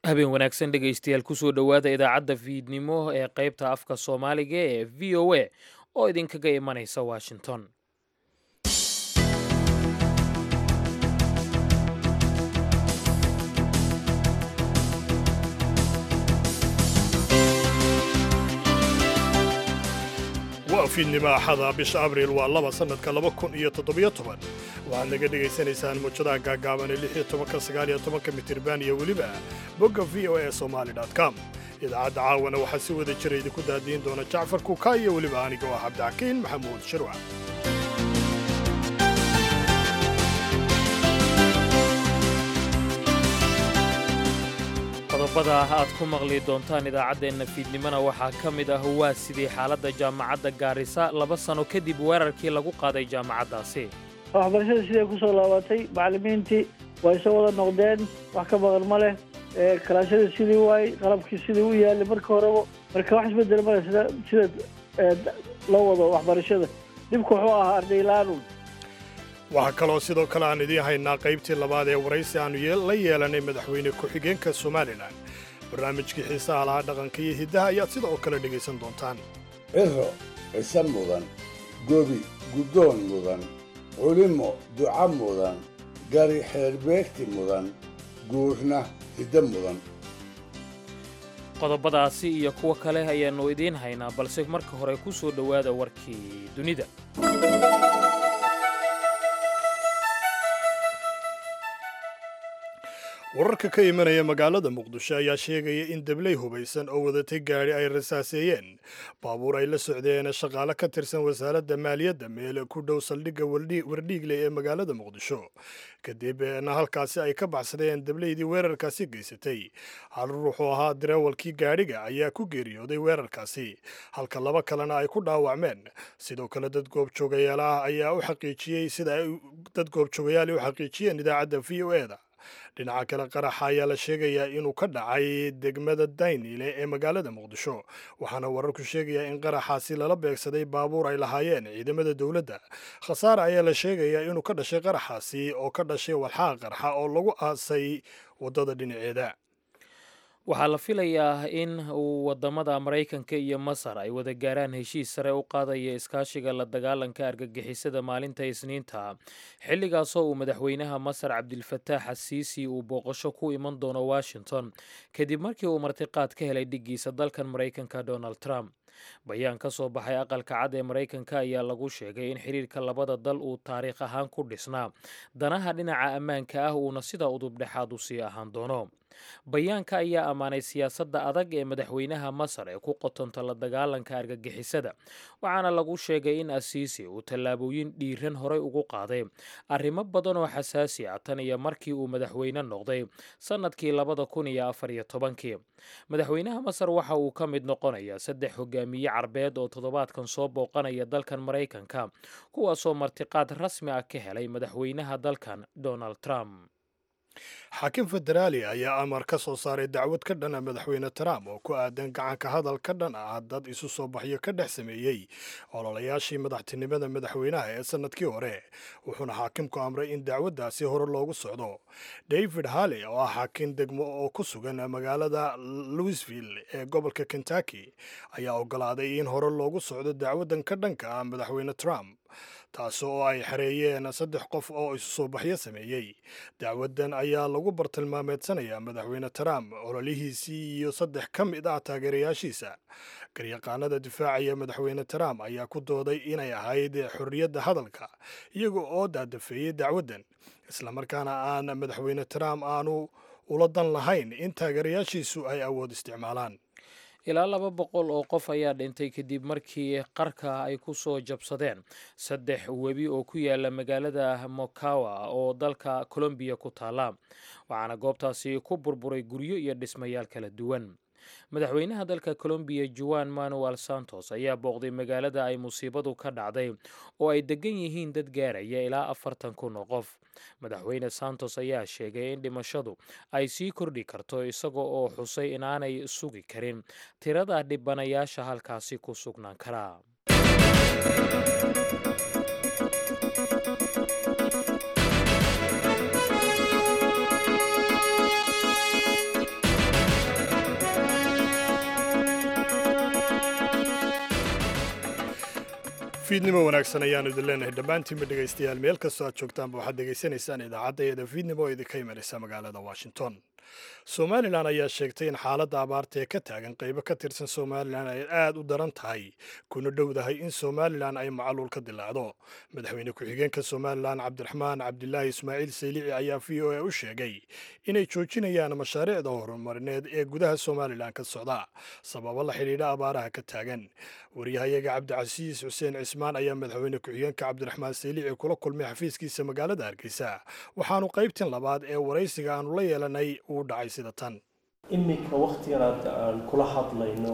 habeen wanaagsan dhegaystayaal kusoo dhowaada idaacadda fiidnimo ee qaybta afka soomaaliga ee v o a oo idinkaga imanaysa washington waa fiidnimo axada bisha abriil waa laba sannadka laba kun iyo toddobiyo toban waxaad naga dhegaysanaysaan muujadaha gaagaaban ee lix iyo tobanka sagaal iyo tobanka mitirban iyo weliba bogga v o a somali com idaacadda caawana waxaa si wada jira idinku daadiin doona jacfar kuka iyo weliba aniga oo cabdixakiin maxamuud shirwac qodobada aad ku maqli doontaan idaacaddeenna fiidnimona waxaa ka mid ah waa sidii xaaladda jaamacadda gaarisa laba sano kadib weerarkii lagu qaaday jaamacaddaasi waxbarashada siday ku soo laabatay macallimiintii way soo wada noqdeen wax ka maqan ma leh kalaashadii sidii waay qalabkii sidii u yaalay marka horeba marka wax isbedel male sida sida loo wado waxbarashada dhibku wuxuu ahaa ardaylaanun waxaa kaloo sidoo kale aan idiin haynaa qaybtii labaad ee waraysi aannu la yeelanay madaxweyne ku-xigeenka somalilan barnaamijkii xiisaha lahaa dhaqanka iyo hiddaha ayaad sidoo kale dhegaysan doontaan ciro cise mudan gobi guddoon mudan culimo duca mudan gari xeerbeegti mudan guurna hiddo mudan qodobadaasi iyo kuwo kale ayaannu idiin haynaa balse marka hore ku soo dhowaada warkii dunida wararka ka imanaya magaalada muqdisho ayaa sheegaya in dabley hubaysan oo wadatay gaadhi ay rasaaseeyeen baabuur ay la socdeen shaqaale ka tirsan wasaaradda maaliyadda meel ku dhow saldhigga wardhiigle ee magaalada muqdisho kadibna halkaasi ay ka baxsadeen dableydii weerarkaasi geysatay hal ruuxuu ahaa dareewalkii gaadhiga ayaa ku geeriyooday weerarkaasi halka laba kalena ay ku dhaawacmeen sidoo kale dad goobjoogayaal ah ayaa u xaqiijiyey sida ay dad goobjoogayaal u xaqiijiyeen idaacadda v o e da dhinaca kale qaraxa ayaa la sheegayaa inuu ka dhacay degmada daynile ee magaalada muqdisho waxaana wararku sheegayaa in qaraxaasi lala beegsaday baabuur ay lahaayeen ciidamada dowladda khasaare ayaa la sheegayaa inuu ka dhashay qaraxaasi oo ka dhashay walxaha qarxa oo lagu aasay waddada dhinaceeda waxaa la filayaa in uu waddamada maraykanka iyo masar ay wada gaaraan heshiis sare u qaadaya iskaashiga la dagaalanka argagixisada maalinta isniinta xilligaasoo uu madaxweynaha masar cabdilfataax asiisi uu booqasho ku iman doono washington kadib markii uu martiqaad ka helay dhiggiisa dalkan maraykanka donald trump bayaan ka soo baxay aqalka cad ee maraykanka ayaa lagu sheegay in xiriirka labada dal uu taariikh ahaan ku dhisnaa danaha dhinaca ammaanka ah uuna sida udubdhexaad u sii ahaan doono bayaanka ayaa ammaanay siyaasadda adag ee madaxweynaha masar ee ku qotonta la dagaalanka argagixisada waxaana lagu sheegay in asiisi uu tallaabooyin dhiiran horay ugu qaaday arrimo badan oo xasaasi ah tan iyo markii uu madaxweyne noqday sannadkii labada kun iyo afar iyo tobankii madaxweynaha masar waxa uu ka mid noqonayaa saddex hogaamiye carbeed oo toddobaadkan soo booqanaya dalkan maraykanka kuwaasoo martiqaad rasmi ah ka helay madaxweynaha dalkan donald trump xaakim federaali ayaa amar ka soo saaray dacwad ka dhan a madaxweyne trump oo ku aadan gacanka hadal ka dhan ah dad isu soo baxyo ka dhex sameeyey ololayaashii madaxtinimada madaxweynaha ee sannadkii hore wuxuuna xaakimku amray in dacwaddaasi hore loogu socdo david halley oo ah xaakim degmo oo ku sugan magaalada louisville ee gobolka kentucky ayaa oggolaaday in hore loogu socdo dacwaddan ka dhanka ah madaxweyne trump taas oo ay xareeyeen saddex qof oo isu soo baxyo sameeyey dacwaddan ayaa lagu bartilmaameedsanayaa madaxweyne trump ololihiisii iyo saddex ka mid ah taageerayaashiisa garyaqaanada difaacaya madaxweyne trump ayaa ku dooday inay ahayd xorriyadda hadalka iyaga oo daadafeeyey dacwaddan islamarkaana aan madaxweyne trump aanu ula dan lahayn in taageerayaashiisu ay awood isticmaalaan ilaa laba boqol oo qof ayaa dhintay kadib markii qarka ay ku soo jabsadeen saddex webi oo ku yaala magaalada mokawa oo dalka colombiya ku taala waxaana goobtaasi ku burburay guryo iyo dhismayaal kala duwan madaxweynaha dalka colombiya juan manuel santos ayaa booqday magaalada ay musiibadu ka dhacday oo ay degan yihiin dad gaaraya ilaa afartan kun oo qof madaxweyne santos ayaa sheegay in dhimashadu ay sii kordhi karto isaga oo xusay inaanay sugi karin tirada dhibanayaasha halkaasi ku sugnaan karaa fiidnimo wanaagsan ayaanu idin leenahay dhammaantiinba dhegaystayaal meel kastoo aad joogtaanba waxaad dhegaysanaysaan idaacadda eeda fiidnimo oo idinka imanaysa magaalada washington somalilan ayaa sheegtay in xaaladda abaarta ee ka taagan qaybo ka tirsan somalilan ay aad u daran tahay kuna dhowdahay in somalilan ay macaluul ka dilaacdo madaxweyne ku-xigeenka somalilan cabdiraxmaan cabdilaahi ismaaciil saylici ayaa v o a u sheegay inay joojinayaan mashaariicda horumarineed ee gudaha somalilan ka socda sababo la xidhiidha abaaraha ka taagan waryahayaga cabdicasiis xuseen cismaan ayaa madaxweyne ku-xigeenka cabdiraxmaan saylici kula kulmay xafiiskiisa magaalada hargeysa waxaanu qaybtin labaad ee waraysiga aanu la yeelanay uu dhacay sida tan iminka waktigan aan kula hadlayno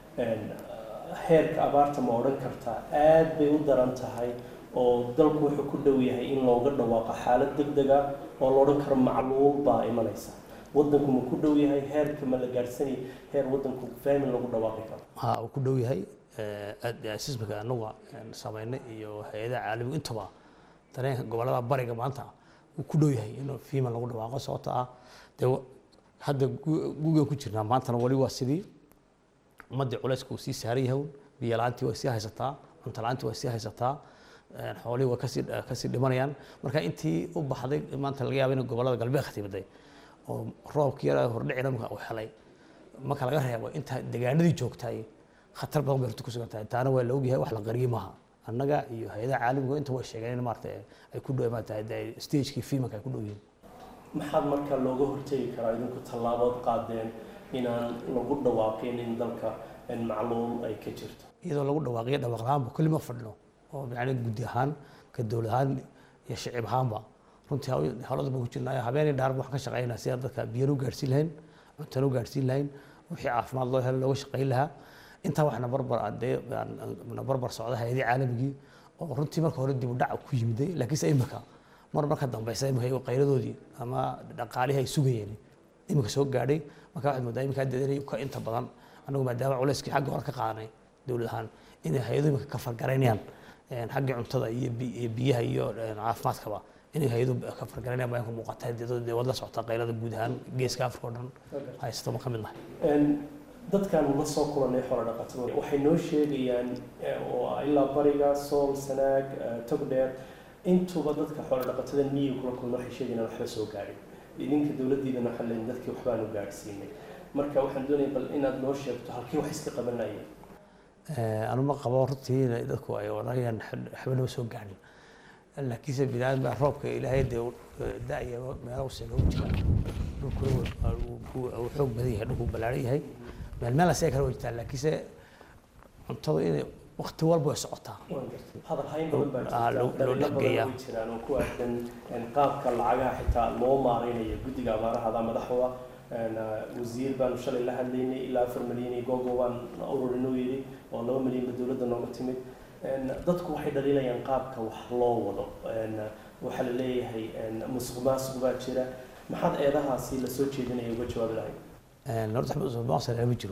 heerka abaarta ma odhan kartaa aad bay u daran tahay oo dalku wuxuu ku dhow yahay in looga dhawaaqo xaalad deg dega oo la odhan karo macluul baa imanaysa wadanku ma ku dhow yahay heerka ma la gaadhsanay heer wadanku faamin lagu dhawaaqi karo ha uu ku dhow yahay sismiga anaga samaynay iyo hay-adaha caalamigu intaba dareenka gobolada bariga maanta uu ku dhow yahay in fiiman lagu dhawaaqo sababta ah dee hadda gugan ku jirnaa maantana wali waa sidii ummaddii culayska uu sii saaran yahay biyo la-aantii way sii haysataa cunto la-aantii way sii haysataa xoolihii way kasii kasii dhimanayaan marka intii u baxday maanta laga yaaba in gobolada galbeedka timiday oo roobkii yara hordhicina marka uu helay marka laga reebo inta deegaanadii joogtay khatar badan bay horta ku sugan tahay taana waa la ogyahay wax la qariyey maaha annaga iyo hay-adaha caalamiga inta way sheegeen in maarata ay ku dhow maarata stagekii fiimanka ay ku dhow yihiin maxaad marka looga hortegi karaa idinku tallaabood qaadeen inaan lagu dhawaaqin in dalka macluul ay ka jirto iyadoo lagu dhawaaqiyo dhawaaq lahaanba kulli ma fadhino oo yani guddi ahaan ka dowlad ahaan iyo shicib ahaanba runtii hawlada baan ku jirnaa habeenii dhaarba waxaan ka shaqeynaa sidaan dadka biyana u gaadhsiin lahayn cuntana u gaadhsiin lahayn wixii caafimaad loo helo looga shaqeyn lahaa intaa waxna barbar na barbar socda hay-adii caalamigii oo runtii marka hore dib u dhac ku yimiday laakiinse imika mar marka dambeysa imika qayladoodii ama dhaqaalihii ay sugayeen imika soo gaadhay marka waxaad moodaa imika hadda inay ka inta badan anagu maadaama culayskii xagga hore ka qaadanay dowlad ahaan inay hay-adu imika ka fargaraynayaan xaggii cuntada iyo biyaha iyo caafimaadkaba inay hay-adu ka fargaraynayaan baa ka muuqata dee wad la socota qaylada guud ahaan geeska afrika oo dhan haysta ma ka mid nahay dadkan la soo kulanay xoolo dhaqatada waxay noo sheegayaan oo ilaa bariga sool sanaag togdheer intuba dadka xoolo dhaqatada miyiga kula kulma waxay sheegayaan waxba soo gaadhin idinka dowladdiidana waxaa leeyihin dadkii waxbaanu gaadhsiinay marka waxaan doonaya bal inaad noo sheegto halkii wax iska qabanayeen anu ma qabo runtii dadku ay odhanayaan waxba noo soo gaadhin laakiinse biniaadam baa roobka ilaahay dee da-ya meelo useega u jira dhulkuna uu xoog badan yahay dhulku ballaaran yahay meel meel asee kale way jirtaa laakiinse cuntada inay wakti walba way socotaa hadal hayn badan baa jirta dhalino badan way jiraan oo ku aadan qaabka lacagaha xitaa loo maareynayo guddiga abaarahada madaxda wasiir baanu shalay la hadlaynay ilaa afar milyan iyo googo waan ururinuu yidhi oo laba milyanba dowladda nooga timid dadku waxay dhaliilayaan qaabka wax loo wado waxaa la leeyahay musuq maasuq baa jira maxaad eedahaasi lasoo jeedinaya uga jawaabi lahayd horta musuq maasuq lama jiro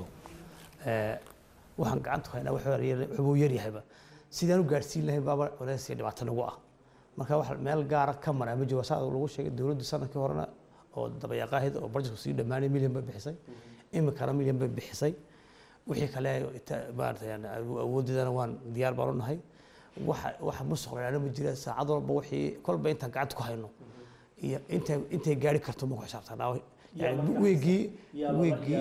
waxaan gacanta ku haynaa wuxuu yaryahayba sidaan u gaadhsiin lahayn baaba culays iyo dhibaato nagu ah marka wax meel gaara ka maraa ma jiro saa lagu sheegay dowladdu sanadkii horena oo dabayaaqaahid oo barjasku sii dhammaanay milyan bay bixisay imikana milyan bay bixisay wixii kale maarata awooddeedana waan diyaar baan u nahay waxa waxa musuq lahaana ma jira saacad walba wixii kolba intaan gacanta ku hayno iyo intay intay gaari karto ma ku xisaabtanaa yani weegii weegii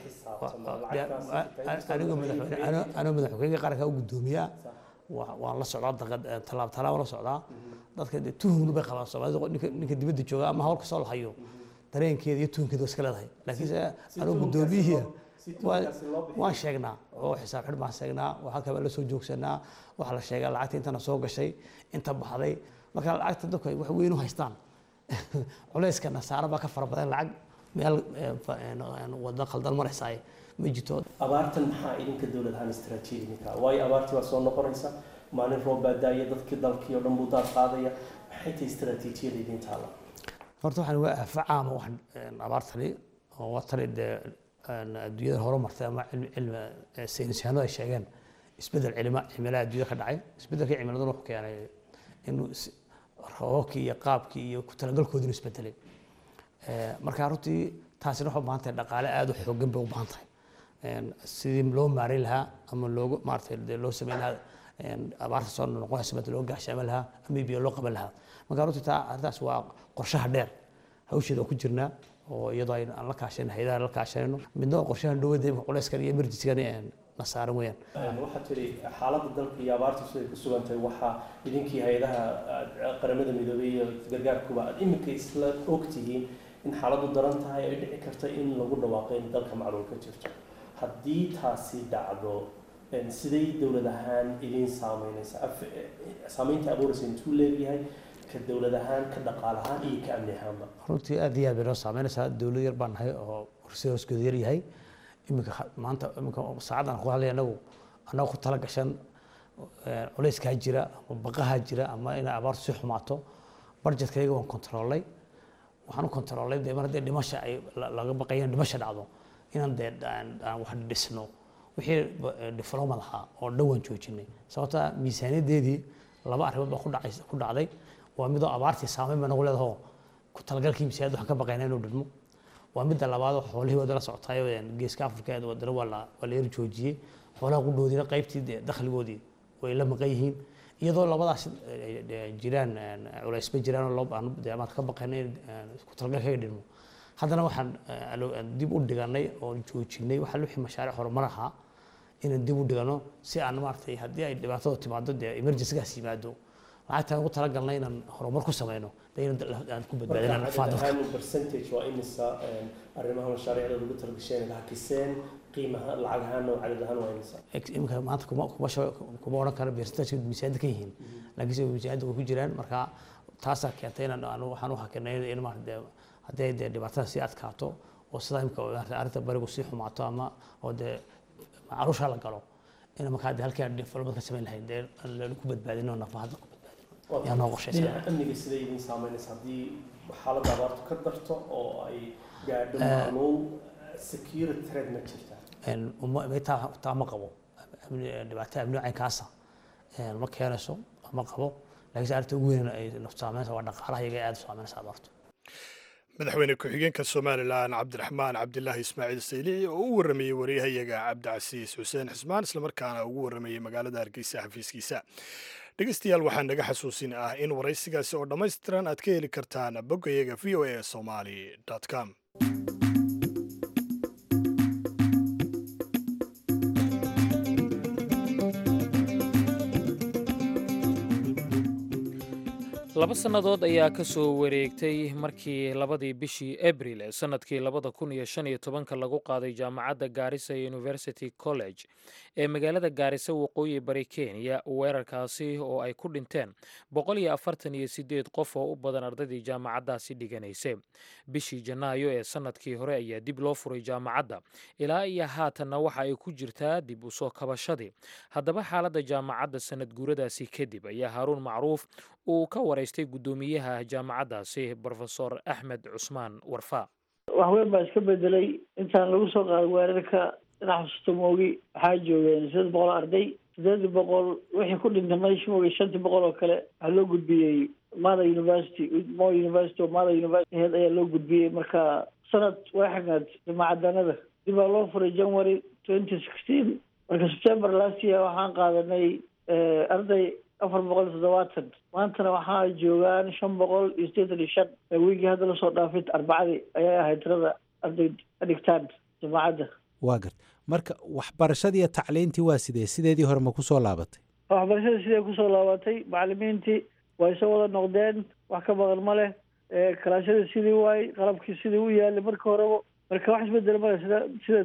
anigoo madaxweyne anoo madaxweyne qaranka u guddoomiyaa waan la socdaa tallaab tallaab la socdaa dadka dee tuhumna bay qabaan soomaalida ninka ninka dibadda jooga ama hawl kasoo lahayo dareenkeeda iyo tuhumkeeda waa iska leedahay laakiinse anoo guddoomiyihii waan sheegnaa oo xisaab xidh baan sheegnaa oo halka baan la soo joogsanaa waxaa la sheegaa lacagta intana soo gashay inta baxday marka lacagta dadku ay wax weyn u haystaan culayska nasaara baa ka fara badan lacag meel wada khaldan maraysaay ma jirto abaartan maxaa idinka dowlad ahaan istaraatiijinka waayo abaartii baa soo noqonaysa maalin roob baa daaya dadkii dalkii oo dhan buu daad qaadaya maxay tahay istaraatiijiyada idin taala horta waxaan waa afa caama wax abaartani oo waa tani dee adduunyada horumartay ama cilmi saynis yahanadu ay sheegeen isbedel cilima cimilada adduunyada ka dhacay isbedelkii cimiladuna wuxuu keenay in roobabkii iyo qaabkii iyo ku talagalkoodina isbedelay marka runtii taasina waxay u baahan tahay dhaqaale aada u xoogan bay u baahan tahay sidii loo maareyn lahaa ama loogu maaragtay dee loo sameyn lahaa abaarta soo noqonaysa bad loo gaashaama lahaa ama biyo loo qaban lahaa marka runtii taa arrintaas waa qorshaha dheer hawsheeda oo ku jirnaa oo iyadoo aan la kaashanayno hayadaha la kaashanayno midna waa qorshaha dhowada imika culeyskan iyo emergency-gan na saaran weeyaan waxaa tiri xaaladda dalka iyo abaarta siday ku sugan tahay waxaa idinkii hay-adaha qaramada midoobay iyo gargaarkuba aad iminka isla og tihiin in xaaladdu daran tahay ay dhici karta in lagu dhawaaqo in dalka macluul ka jirto haddii taasi dhacdo siday dowlad ahaan idin saameynaysa saameynta abuuraysa intuu leeyahay ka dowlad ahaan ka dhaqaal ahaan iyo ka amni ahaanba runtii aad iyo aad bay noo saameynaysaa dowlad yar baan nahay oo horse hooskeedu yar yahay iminka maanta iminka saacaddan ku hadlay anagu annaga ku tala gashan culeyskaa jira ama baqahaa jira ama inay abaartu si xumaato budgetkayga waan kontroolay waxaan u kontroolay dee mar haddii dhimasha ay laga baqayaan dhimasha dhacdo inaan dee aan wax dhisno wixii difloomad ahaa oo dhan waan joojinay sababta miisaaniyaddeedii laba arrimood baa ku dhacay ku dhacday waa midoo abaartii saameyn ba nagu leedaho ku talagalkii miisaaniyadda waxaan ka baqayna inuu dhidmo waa midda labaad oo xoolihii wadala socotaayo geeska afrika wadana waa la waa la yar joojiyey xoolaha qudhoodiina qaybtii dee dakhligoodii way la maqan yihiin iyadoo labadaas jiraan culaysba jiraan oo dee amaad ka baqayna in ku talagalkaga dhidmo haddana waxaan dib u dhiganay oo joojinay waxaa wixii mashaariic horumar ahaa inaan dib u dhigano si aan maaragtay haddii ay dhibaatada timaado dee emergencygaas yimaado lacagtaan ugu talagalnay inaan horumar ku sameyno dee aan ku badbaadinaan marka percentage waa imisa arrimaha mashaariicda lagu talagasheen hakiseen qiimaha lacag ahaan oo cadad ahaan waa imisa imika maanta kuma kuma kuma odhan karo percentage miisaaniyadda ka yihiin laakiinse miisaaniyadda way ku jiraan marka taasaa keentay inaan waxaan u hakinay in maarata haddii dee dhibaatada sii adkaato oo sidaa imika arrinta barigu sii xumaato ama oo dee macaruusha la galo in markaa dee halkii aan development ka samayn lahayn dee lagu badbaadino nafa hadda ku badbaadino yaa noo qorshaysan dhinaca amniga siday idin saameynaysa haddii xaaladda abaartu ka darto oo ay gaadho macluul security threat ma jirtaa taa ma qabo dhibaato amni caynkaasa ma keenayso ma qabo laakiinse arrinta ugu weyn ay saameynaysa waa dhaqaalaha iyaga aad u saameynaysa abaartu madaxweyne ku-xigeenka somalilan cabdiraxmaan cabdilaahi ismaaciil saylici oo u warramayey waryahayaga cabdicasiis xuseen xismaan islamarkaana ugu warramayey magaalada hargeysa xafiiskiisa dhegeystayaal waxaa naga xasuusin ah in waraysigaasi oo dhammaystiran aad ka heli kartaan boggayaga v o a somali com laba sannadood ayaa ka soo wareegtay markii labadii bishii abril ee sannadkii labada kun iyo shan iyo tobanka lagu qaaday jaamacadda gaarisa university college ee magaalada gaarisa waqooyi bari kenya weerarkaasi oo ay ku dhinteen boqol iyo afartan iyo sideed qof oo u badan ardaydii jaamacaddaasi dhiganaysay bishii janaayo ee sannadkii hore ayaa dib loo furay jaamacadda ilaa iyo haatanna waxa ay ku jirtaa dib u soo kabashadii haddaba xaaladda jaamacadda sannad guuradaasi kadib ayaa haaruun macruuf uu ka waraystay guddoomiyaha jaamacaddaasi brofesor axmed cusmaan warfa wax weyn baa iska bedelay intaan lagu soo qaaday weerarka dhinac xusuusta moogi waxaa joogeen sideed boqol arday sideedii boqol wixii ku dhintay meesha moogi shantii boqol oo kale waxaa loo gudbiyey mada university mo university oo mada university heed ayaa loo gudbiyey marka sanad way xagnaad jaamacadanada dib baa loo furay january twenty sixteen marka september last year waxaan qaadanay arday afar boqol iyo toddobaatan maantana waxaa joogaan shan boqol iyo siddeetan iyo shan wiigii hadda lasoo dhaafay arbacadii ayay ahayd tirada arday ka dhigtaan jaamacadda waa gart marka waxbarashadii iyo tacliintii waa sidee sideedii hore ma kusoo laabatay waxbarashadii sidee kusoo laabatay macalimiintii way soo wada noqdeen wax ka maqan ma leh kalaashadii sidii waay qalabkii sidii u yaalay marka horeba marka wax isbedel male sida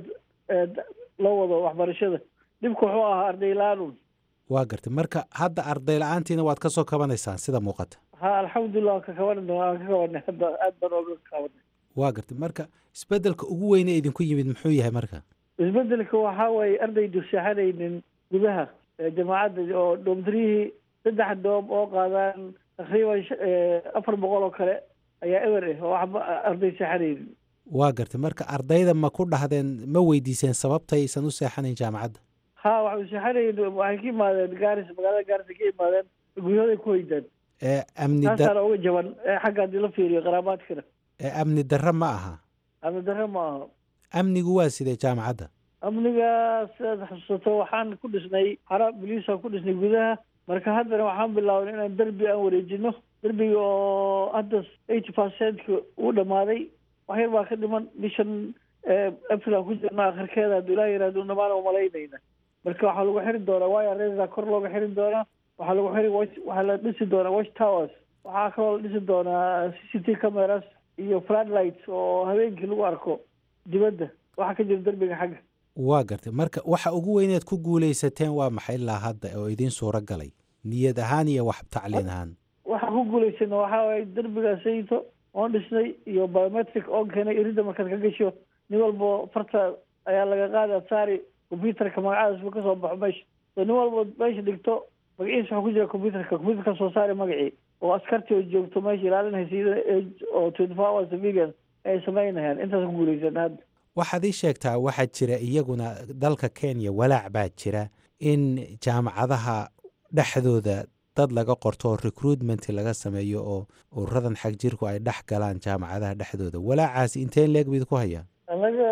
sida loo wado waxbarashada dhibku wuxuu ahaa arday la-aan waa gartay marka hadda arday la-aantiina waad ka soo kabanaysaan sida muuqata ha alxamdulilah waan ka kaban waan ka kabanay hadda aad baan ooga kabanay waa gartay marka isbedelka ugu weyne idinku yimid muxuu yahay marka isbedelka waxaa waaye ardaydu seexanaynin gudaha jaamacadda oo dhoomtirihii saddex doom oo qaadaan taqriiban afar boqol oo kale ayaa ewer ah oo waxba arday seexanaynin waa gartay marka ardayda ma ku dhahdeen ma weydiiseen sababta aysan u seexanayn jaamacadda ha waxay seexanayn waxay ka imaadeen gaaris magaalada gaaris ka imaadeen guryahooday ku hoydaan amni taasaana uga jaban xagga haddii la fiiriyo qaraabaadkana amni darro ma aha amni darro ma aha amnigu waa sidee jaamacadda amniga sidaad xusuusato waxaan ku dhisnay xara boliisaan ku dhisnay gudaha marka haddana waxaan bilaabnay inaan derbi aan wareejino derbiga oo hadda eighty percentka uu dhamaaday wax yar baa ka dhiman bishan april aan ku jirna akhirkeeda hadduu ilaah yihahdo dhamaan umalaynayna marka waxaa lagu xiri doonaa waya resa kor looga xiri doonaa waxaa lagu xiri watch waxaa la dhisi doonaa watch towers waxaa kaloo la dhisi doonaa c c t cameras iyo floodlights oo habeenkii lagu arko dibadda waxaa ka jira derbiga xagga waa gartay marka waxa ugu weyneed ku guulaysateen waa maxay ilaa hadda oo idiin suuro galay niyad ahaan iyo wax tacliin ahaan waxaan ku guulaysana waxaa waaye derbiga sayto oon dhisnay iyo biometric oon keenay iridda markaad ka gasho nin walbo farta ayaa laga qaada saari computerka magacadas kasoo baxo meesha so nin walbo meesha dhigto magaciisa waxaa ku jira computerka computerka soo saari magacii oo askartii oo joogto meesha ilaalinaysa oo twenty four hours civilian ay samaynayaan intaas ku guulaysana hadda waxaad ii sheegtaa waxaa jira iyaguna dalka kenya walaac baa jira in jaamacadaha dhexdooda dad laga qorto oo recruitment laga sameeyo oo ururadan xag jirku ay dhex galaan jaamacadaha dhexdooda walaacaasi inteen leeg bayd ku hayaan annaga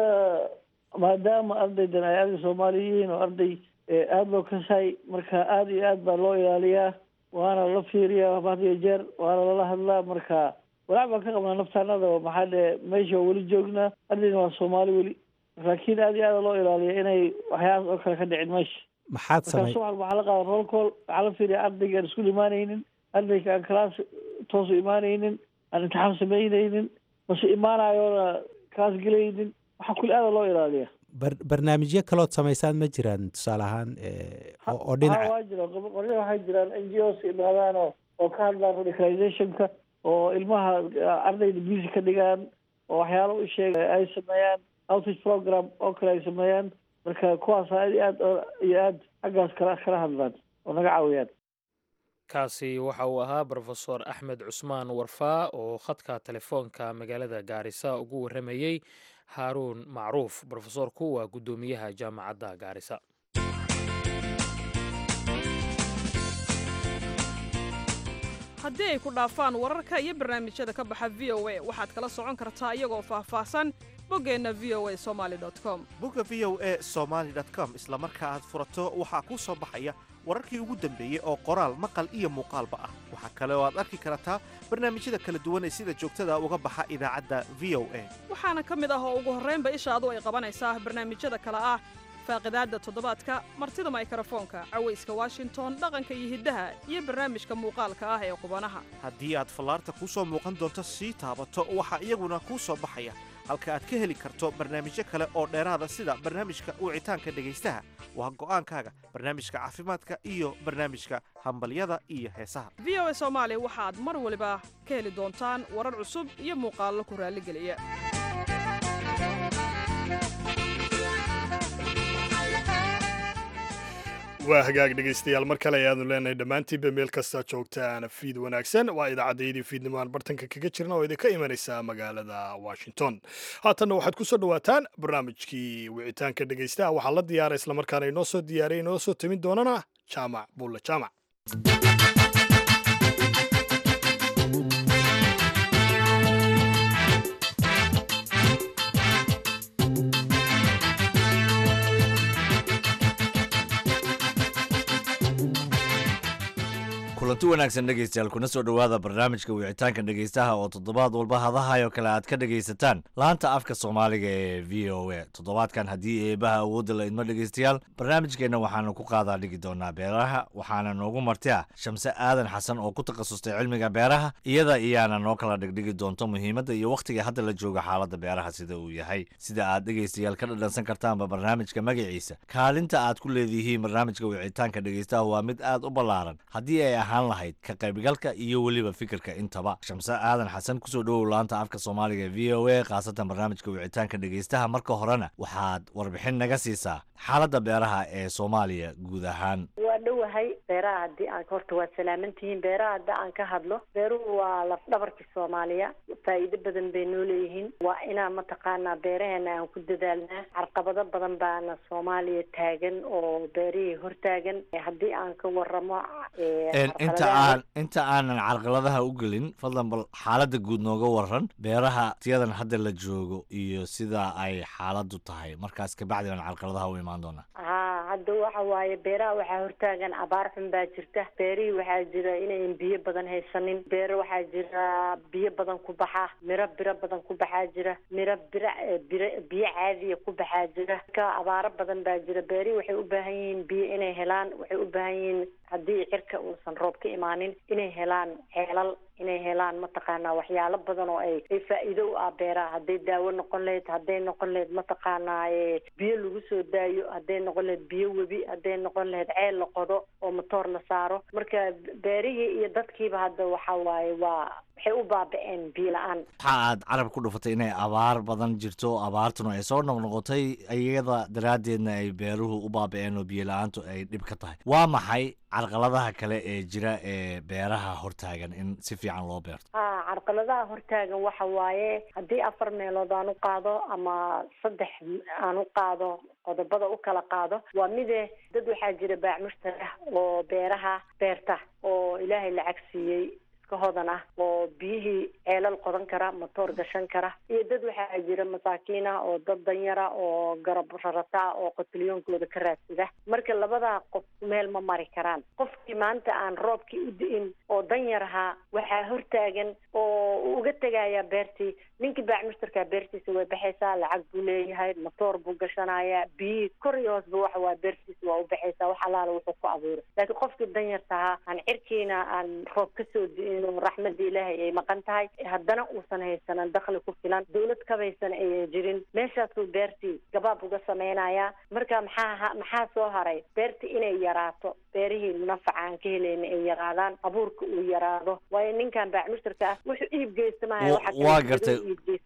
maadaama ardaydan ay arday soomaaliyiin oo arday aada loo kasaay marka aada iyo aad baa loo ilaaliyaa waana la fiiriyaa had iyo jeer waana lala hadlaa marka walaac baan ka qabnaa naftaanada maxaa dhe meesha weli joognaa ardayna waa soomaali weli laakiin aada iyo aada loo ilaaliya inay waxyaabas oo kale ka dhicin meesha maxaad marka samay subax waxaa la qaada roll call waxaa la fiiriya ardayga aan iskuul imaanaynin ardayga aan class toosu imaanaynin aan imtixaan samaynaynin mase imaanayoona class gelaynin waxaa kuli aada loo ilaaliya bar- barnaamijyo kalood samaysaan ma jiraan tusaale ahaan eh, oo oo ha dhinaca waa jira qoryo waxay jiraan n g os imaadaan oo oo ka hadlaan radicalizationka oo ilmaha ardayda busy ka dhigaan oo waxyaalo u sheega ay sameeyaan outreach program oo kale ay sameeyaan marka kuwaas aad iyo aad oo- iyo aad xaggaas kala kala hadlaan oo naga caawiyaan kaasi waxa uu ahaa brofesor axmed cusmaan warfaa oo khadka telefoonka magaalada gaarisa ugu warramayey haaruun macruuf brofesorku waa guddoomiyaha jaamacadda gaarisa haddii ay ku dhaafaan wararka iyo barnaamijyada ka baxa v o a waxaad kala socon kartaa iyagoo faahfaahsan boggeenna v o a somali com bogga v o e somaali com isla marka aad furato waxaa kuu soo baxaya wararkii ugu dambeeyey oo qoraal maqal iyo muuqaalba ah waxaa kale oo aad arki kartaa barnaamijyada kala duwan ee sida joogtada uga baxa idaacadda v o a waxaana ka mid ah oo ugu horraynba ishaadu ay qabanaysaa barnaamijyada kale ah faaqidaadda toddobaadka martida maykarafoonka cawayska washington dhaqanka iyo hiddaha iyo barnaamijka muuqaalka ah ee qubanaha haddii aad fallaarta kuu soo muuqan doonto sii taabato waxaa iyaguna kuu soo baxaya halka aad ka heli karto barnaamijyo kale oo dheeraada sida barnaamijka wicitaanka dhegaystaha waa go'aankaaga barnaamijka caafimaadka iyo barnaamijka hambalyada iyo heesaha v o a soomaali waxaad mar waliba ka heli doontaan warar cusub iyo muuqaallo ku raalligeliya waa hagaag dhegaystayaal mar kale ayaanu leenahay dhammaantiinba meel kasta joogtaan fiid wanaagsan waa idaacaddayadii fiidnimo aan bartanka kaga jirna oo idinka imanaysa magaalada washington haatanna waxaad ku soo dhowaataan barnaamijkii wicitaanka dhegaystaha waxaa la diyaara islamarkaana inoo soo diyaariya inoo soo timin doonana jaamac buulle jaamac kulanti wanaagsan dhegaystayaal kuna soo dhowaada barnaamijka wicitaanka dhegaystaha oo toddobaad walba hadahayo kale aad ka dhegaysataan laanta afka soomaaliga ee v o a toddobaadkan haddii eebaha awoodda la idmo dhegaystayaal barnaamijkeenna waxaanu ku qaadaa dhigi doonaa beeraha waxaana noogu marti ah shamse aadan xasan oo ku takhasustay cilmiga beeraha iyada iyaana noo kala dhigdhigi doonto muhiimadda iyo wakhtiga hadda la jooga xaaladda beeraha sida uu yahay sida aad dhegaystayaal ka dhadhansan kartaanba barnaamijka magaciisa kaalinta aad ku leedihiin barnaamijka wicitaanka dhegaystaha waa mid aad u ballaaran haddii ay ahaan lahayd ka qaybgalka iyo weliba fikirka intaba shamse aadan xasan kusoo dhowow laanta afka soomaaliga ee v o a khaasatan barnaamijka wicitaanka dhegaystaha marka horena waxaad warbixin naga siisaa xaaladda beeraha ee soomaaliya guud ahaan waa waa dhowahay beeraha haddii aan horta waa salaamantihiin beeraha haddii aan ka hadlo beeruhu waa lafdhabarka soomaaliya faa'iido badan bay noo leeyihiin waa inaan mataqaanaa beeraheena aan ku dadaalnaa carqabado badan baana soomaaliya taagan oo beerihii hortaagan haddii aan ka waramo inta aan inta aanan carqaladaha u gelin fadlan bal xaaladda guud nooga waran beeraha tiyadan hadda la joogo iyo sida ay xaaladdu tahay markaas kabacdi aan carqaladaha u imaan doonaa haa hadda waxa waaye beeraha waxaa hortaagan abaar xun baa jirta beerihii waxaa jira inayn biyo badan haysanin beero waxaa jira biyo badan ku baxa miro biro badan ku baxaa jira miro bira biro biyo caadiya ku baxaa jira ka abaaro badan baa jira beerihii waxay u baahan yihiin biyo inay helaan waxay u baahan yihiin haddii cirka uusan roob ka imaanin inay helaan ceelal inay helaan mataqaanaa waxyaalo badan oo ay ay faa'iido u ah beeraha hadday daawo noqon lahayd hadday noqon lahayd mataqaanaa biyo lagu soo daayo hadday noqon lahayd biyo webi hadday noqon lahayd ceel la qodo oo matoor la saaro marka beerihii iyo dadkiiba hadda waxa waaye waa waxay u baaba-een biyo la-aan waxa aad carab ku dhufatay inay abaar badan jirto abaartuna ay soo noqnoqotay iyada daraaddeedna ay beeruhu u baaba-een oo biyo la-aantu ay dhib ka tahay waa maxay carqaladaha kale ee jira ee beeraha hortaagan in si fiican loo beerto ha carqaladaha hortaagan waxa waaye haddii afar meelood aan u qaado ama saddex aan u qaado qodobada u kala qaado waa mide dad waxaa jira baac mushtari ah oo beeraha beerta oo ilaahay lacag siiyey iska hodan ah oo biyihii ceelal qodan kara matoor gashan kara iyo dad waxaa jira masaakiin ah oo dad danyara oo garab rarata ah oo qotilyoonkooda ka raadsada marka labadaa qof meel ma mari karaan qofkii maanta aan roobkii u di'in oo danyar ahaa waxaa hortaagan oo uu uga tegayaa beertii ninkii baac mushtarkaa beertiisa way baxaysaa lacag buu leeyahay matoor buu gashanayaa biyihii kor iyo hoosba waxa waa beertiisa waa u baxaysaa wax alaala wuxuu ku abuuray laakiin qofkii danyarta ahaa aan cirkiina aan roob kasoo di'in oo raxmadda ilaahay ay maqan tahay haddana uusan haysanan dakli ku filan dawlad kabaysan ayan jirin meeshaasuu beertii gabaab uga samaynayaa marka maxaa maxaa soo haray beertii inay yaraato beerihii nafaca aan ka helayna ay yaraadaan abuurka uu yaraado waayo ninkan baac mushtarka ah wuxuu iib geysamaya waa gartay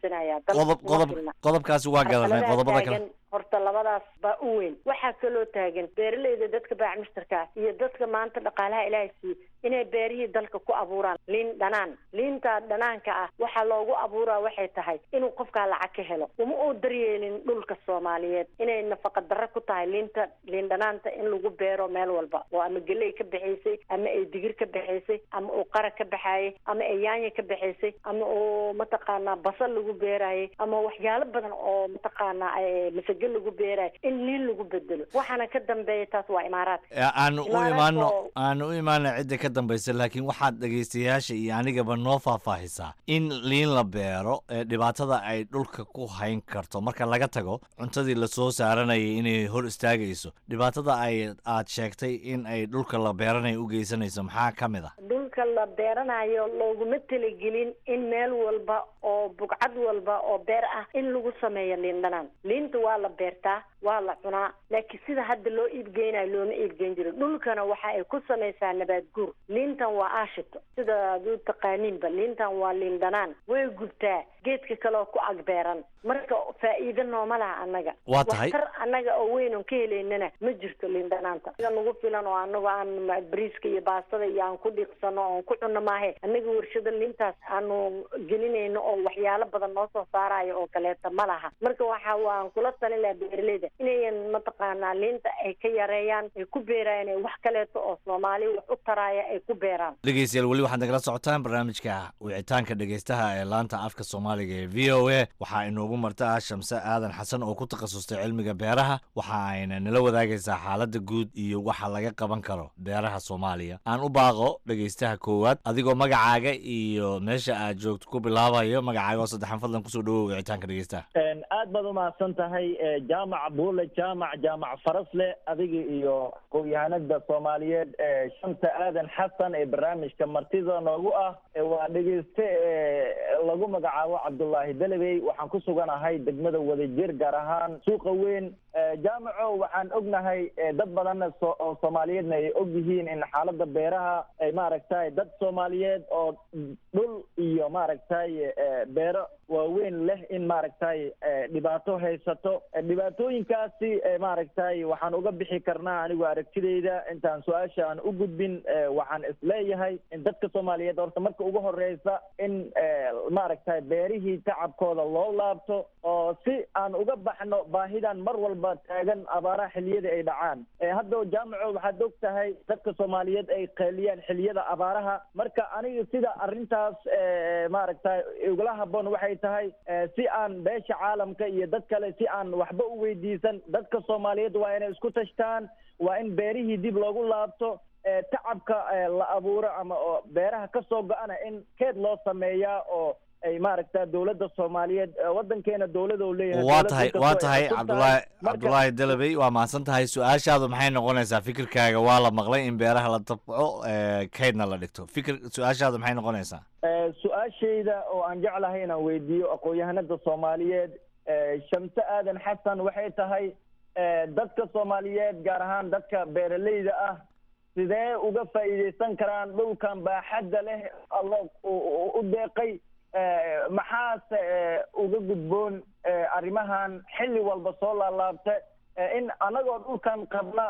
qodob qodob qodobkaasi waa gadanay qodobada kale horta labadaas baa u weyn waxaa kaloo taagan beeraleyda dadka baac mushtarka ah iyo dadka maanta dhaqaalaha ilaahay siiye inay beerihii dalka ku abuuraan liin dhanaan liinta dhanaanka ah waxaa loogu abuuraa waxay tahay inuu qofkaa lacag ka helo uma uu daryeelin dhulka soomaaliyeed inay nafaqa darro ku tahay liinta liin dhanaanta in lagu beero meel walba oo ama geley ka baxaysay ama ay digir ka baxaysay ama uu qara ka baxaayay ama ay yaanya ka baxaysay ama uu mataqaanaa basal lagu beeraayay ama waxyaalo badan oo mataqaanaa masage lagu beerayo in liin lagu bedelo waxaana ka dambeeya taas waa imaaraadka aanu u imaano aanu u imaano cidda ka dambaysa laakiin waxaad dhegaystayaasha iyo anigaba noo faahfaahisaa in liin la beero ee dhibaatada ay dhulka ku hayn karto marka laga tago cuntadii lasoo saaranayay inay hor istaagayso dhibaatada ay aad sheegtay in ay dhulka la beeranayo u geysanayso maxaa ka mid ah dhulka la beeranayo looguma talagelin in meel walba oo bugcad walba oo beer ah in lagu sameeyo liin dhanaan liinta waa la beertaa waa la cunaa laakiin sida hadda loo iibgeynayo looma iibgeyn jiro dhulkana waxa ay ku samaysaa nabaad guur liintan waa aashito sida ad u taqaaniinba liintan waa liin dhanaan way gubtaa geedka kaleoo ku agbeeran marka faa'iido nooma laha annaga waa tahay waxtar annaga oo weyn oon ka helaynana ma jirto liin dhanaanta nagu filan oo anagu aan bariiska iyo baastada iyo aan ku dhiiqsano oon ku cunno maahe annaga warshada liintaas aanu gelinayno oo waxyaalo badan noo soo saarayo oo kaleeta ma laha marka waxa waan kula talin lahaa beeraleyda inayan mataqaanaa liinta ay ka yareeyaan ay ku beerayaan ee wax kaleeto oo soomaali wax u taraaya ay ku beeraan dhegeystayaal weli waxaad nagala socotaan barnaamijka wicitaanka dhegeystaha ee laanta afka soomaaliga ee v o a waxaa inoogu marta ah shamse aadan xasan oo ku takhasustay cilmiga beeraha waxa ayna nala wadaagaysaa xaaladda guud iyo waxa laga qaban karo beeraha soomaaliya aan u baaqo dhegeystaha koowaad adigoo magacaaga iyo meesha aad joogto ku bilaabayo magacaaga oo saddexan fadlan kusoo dhawow wicitaanka dhegeystaha aad baad umahadsan tahay jaamac buule jaamac jaamac farasle adiga iyo aqoon-yahanada soomaaliyeed ee shanta aadan xasan ee barnaamijka martida noogu ah waa dhegeyste lagu magacaabo cabdullaahi dalabey waxaan ku suganahay degmada wadajir gaar ahaan suuqa weyn jaamaco waxaan ognahay dad badanna so oo soomaaliyeedna ay og yihiin in xaaladda beeraha ay maaragtay dad soomaaliyeed oo dhul iyo maaragtay beero waaweyn leh in maaragtay dhibaato haysato dhibaatooyinkaasi maaragtay waxaan uga bixi karnaa anigu aragtidayda intaan su-aasha aan u gudbin waxaan isleeyahay in dadka soomaaliyeed horta marka ugu horeysa in maaragtay beerihii tacabkooda loo laabto oo si aan uga baxno baahidan mar walba taagan abaaraha xiliyada ay dhacaan hadda jaamaco waxaad og tahay dadka soomaaliyeed ay qeeliyaan xiliyada abaaraha marka aniga sida arrintaas maaragtay igula haboon waxay tahay si aan beesha caalamka iyo dad kale si aan waxba u weydiisan dadka soomaaliyeed waa inay isku tashtaan waa in beerihii dib loogu laabto tacabka la abuuro ama oo beeraha ka soo go-ana in keed loo sameeyaa oo ay maaragta dowladda soomaaliyeed wadankeena dowlada u leeyahay waa tahay waa tahay cabdulaahi cabdulaahi dalabey waa mahadsan tahay su-aashaadu maxay noqonaysaa fikirkaaga waa la maqlay in beeraha la dabco kaydna la dhigto fikir su-aashaadu maxay noqonaysaa su-aashayda oo aan jeclahay inaan weydiiyo aqoon-yahanada soomaaliyeed shamse aadan xasan waxay tahay dadka soomaaliyeed gaar ahaan dadka beeraleyda ah sidee uga faa'iidaysan karaan dhulkan baaxadda leh alla u deeqay maxaase uga gudboon arrimahan xilli walba soo laalaabta in anagoo dhulkan qabna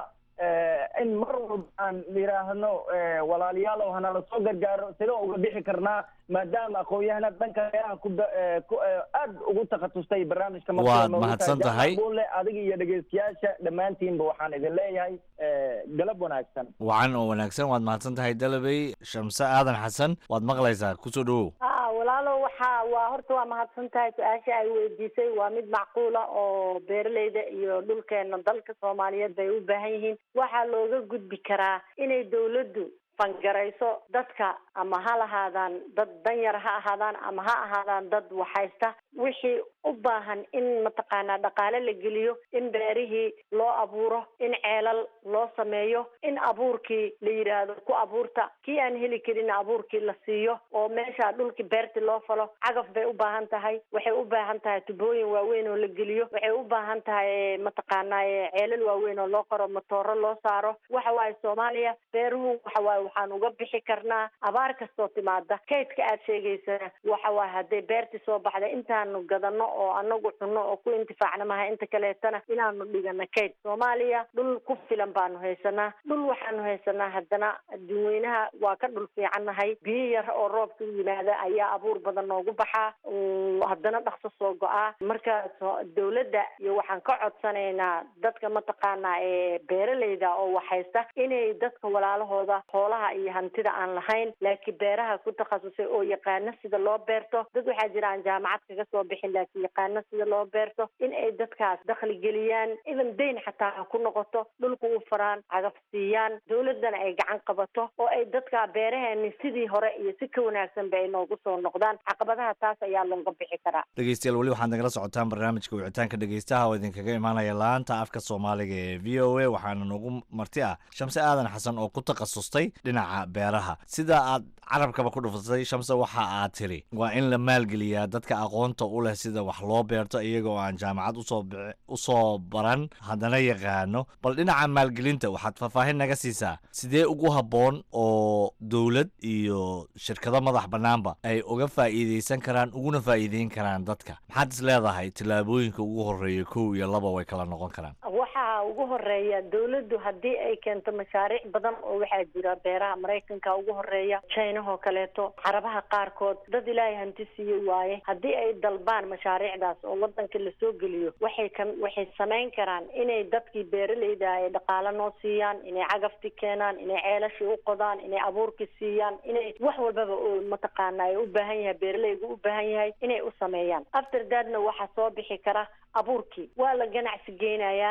in mar walba aan yidhaahno walaalayaalow hanala soo gargaaro sidoo uga bixi karnaa maadaama aqoon-yahanad dhanka beeraha ku aad ugu takhatustay barnaamijka waad mahadsan tahay bule adiga iyo dhegeystayaasha dhammaantiinba waxaan idin leeyahay galab wanaagsan wacan oo wanaagsan waad mahadsan tahay dalabey shamse aadan xasan waad maqlaysaa kusoo dhawow a walaalo waxa waa horta waa mahadsan tahay su-aasha ay weydiisay waa mid macquula oo beeraleyda iyo dhulkeena dalka soomaaliyeed bay u baahan yihiin waxaa looga gudbi karaa inay dawladdu fangarayso dadka ama ha lahaadaan dad danyar ha ahaadaan ama ha ahaadaan dad waxhaysta wixii u baahan in mataqaanaa dhaqaale la geliyo in beerihii loo abuuro in ceelal loo sameeyo in abuurkii la yidhaahdo ku abuurta kii aan heli karin abuurkii la siiyo oo meesha dhulkii beerti loo falo cagaf bay u baahan tahay waxay u baahan tahay tubooyin waaweyn oo la geliyo waxay u baahan tahay mataqaanaa ceelal waaweyn oo loo qoro matooro loo saaro waxa waaye soomaaliya beeruhu waxa waaye waxaan uga bixi karnaa abaar kastoo timaada kaydka aad sheegaysana waxa waaye hadday beerti soo baxda intaanu gadano oo anagu cunno oo ku intifaacna maha inta kaleetana inaanu dhigano kayd soomaaliya dhul ku filan baanu haysanaa dhul waxaanu haysanaa haddana adduunweynaha waa ka dhul fiicannahay biyo yar oo roobka u yimaada ayaa abuur badan noogu baxaa haddana dhaqso soo go-aa marka dawladda iyo waxaan ka codsanaynaa dadka mataqaanaa ee beeraleyda oo waxhaysta inay dadka walaalahooda xoolaha iyo hantida aan lahayn laakiin beeraha ku takhasusay oo yaqaano sida loo beerto dad waxaa jira aan jaamacad kaga soo bixin laakiin yaqaano sida loo beerto in ay dadkaas dakhli geliyaan idan dayn xataa ha ku noqoto dhulka u faraan cagaf siiyaan dawladdana ay gacan qabato oo ay dadka beeraheeni sidii hore iyo si ka wanaagsanba ay noogu soo noqdaan caqabadaha taas ayaa looga bixi karaa dhegeystayaal weli waxaad nagala socotaan barnaamijka wicitaanka dhegeystaha oo idinkaga imaanaya laanta afka soomaaliga ee v o a waxaana noogu marti ah shamse aadan xasan oo ku takhasustay dhinaca beeraha sida aad carabkaba ku dhufatay shamse waxa aad tiri waa in la maalgeliyaa dadka aqoonta u leh sida wax loo beerto iyagoo aan jaamacad usoo usoo baran haddana yaqaano bal dhinaca maalgelinta waxaad faahfaahin naga siisaa sidee ugu habboon oo dowlad iyo shirkado madax bannaanba ay uga faa'iidaysan karaan uguna faa'iideyn karaan dadka maxaad is leedahay tillaabooyinka ugu horreeya kow iyo laba way kala noqon karaan waxaa ugu horeeya dawladdu haddii ay keento mashaariic badan oo waxaa jira beeraha maraykanka ugu horeeya chinahoo kaleeto carabaha qaarkood dad ilaahay hanti siiye waaye haddii ay dalbaan mashaariicdaas oo wadanka lasoo geliyo waxay ka waxay samayn karaan inay dadkii beeraleyda ay dhaqaalo noo siiyaan inay cagafti keenaan inay ceelashii u qodaan inay abuurki siiyaan inay wax walbaba oo mataqaana ay u baahan yahay beeraleygu u baahan yahay inay u sameeyaan after dadna waxaa soo bixi kara abuurkii waa la ganacsi geynayaa waxaa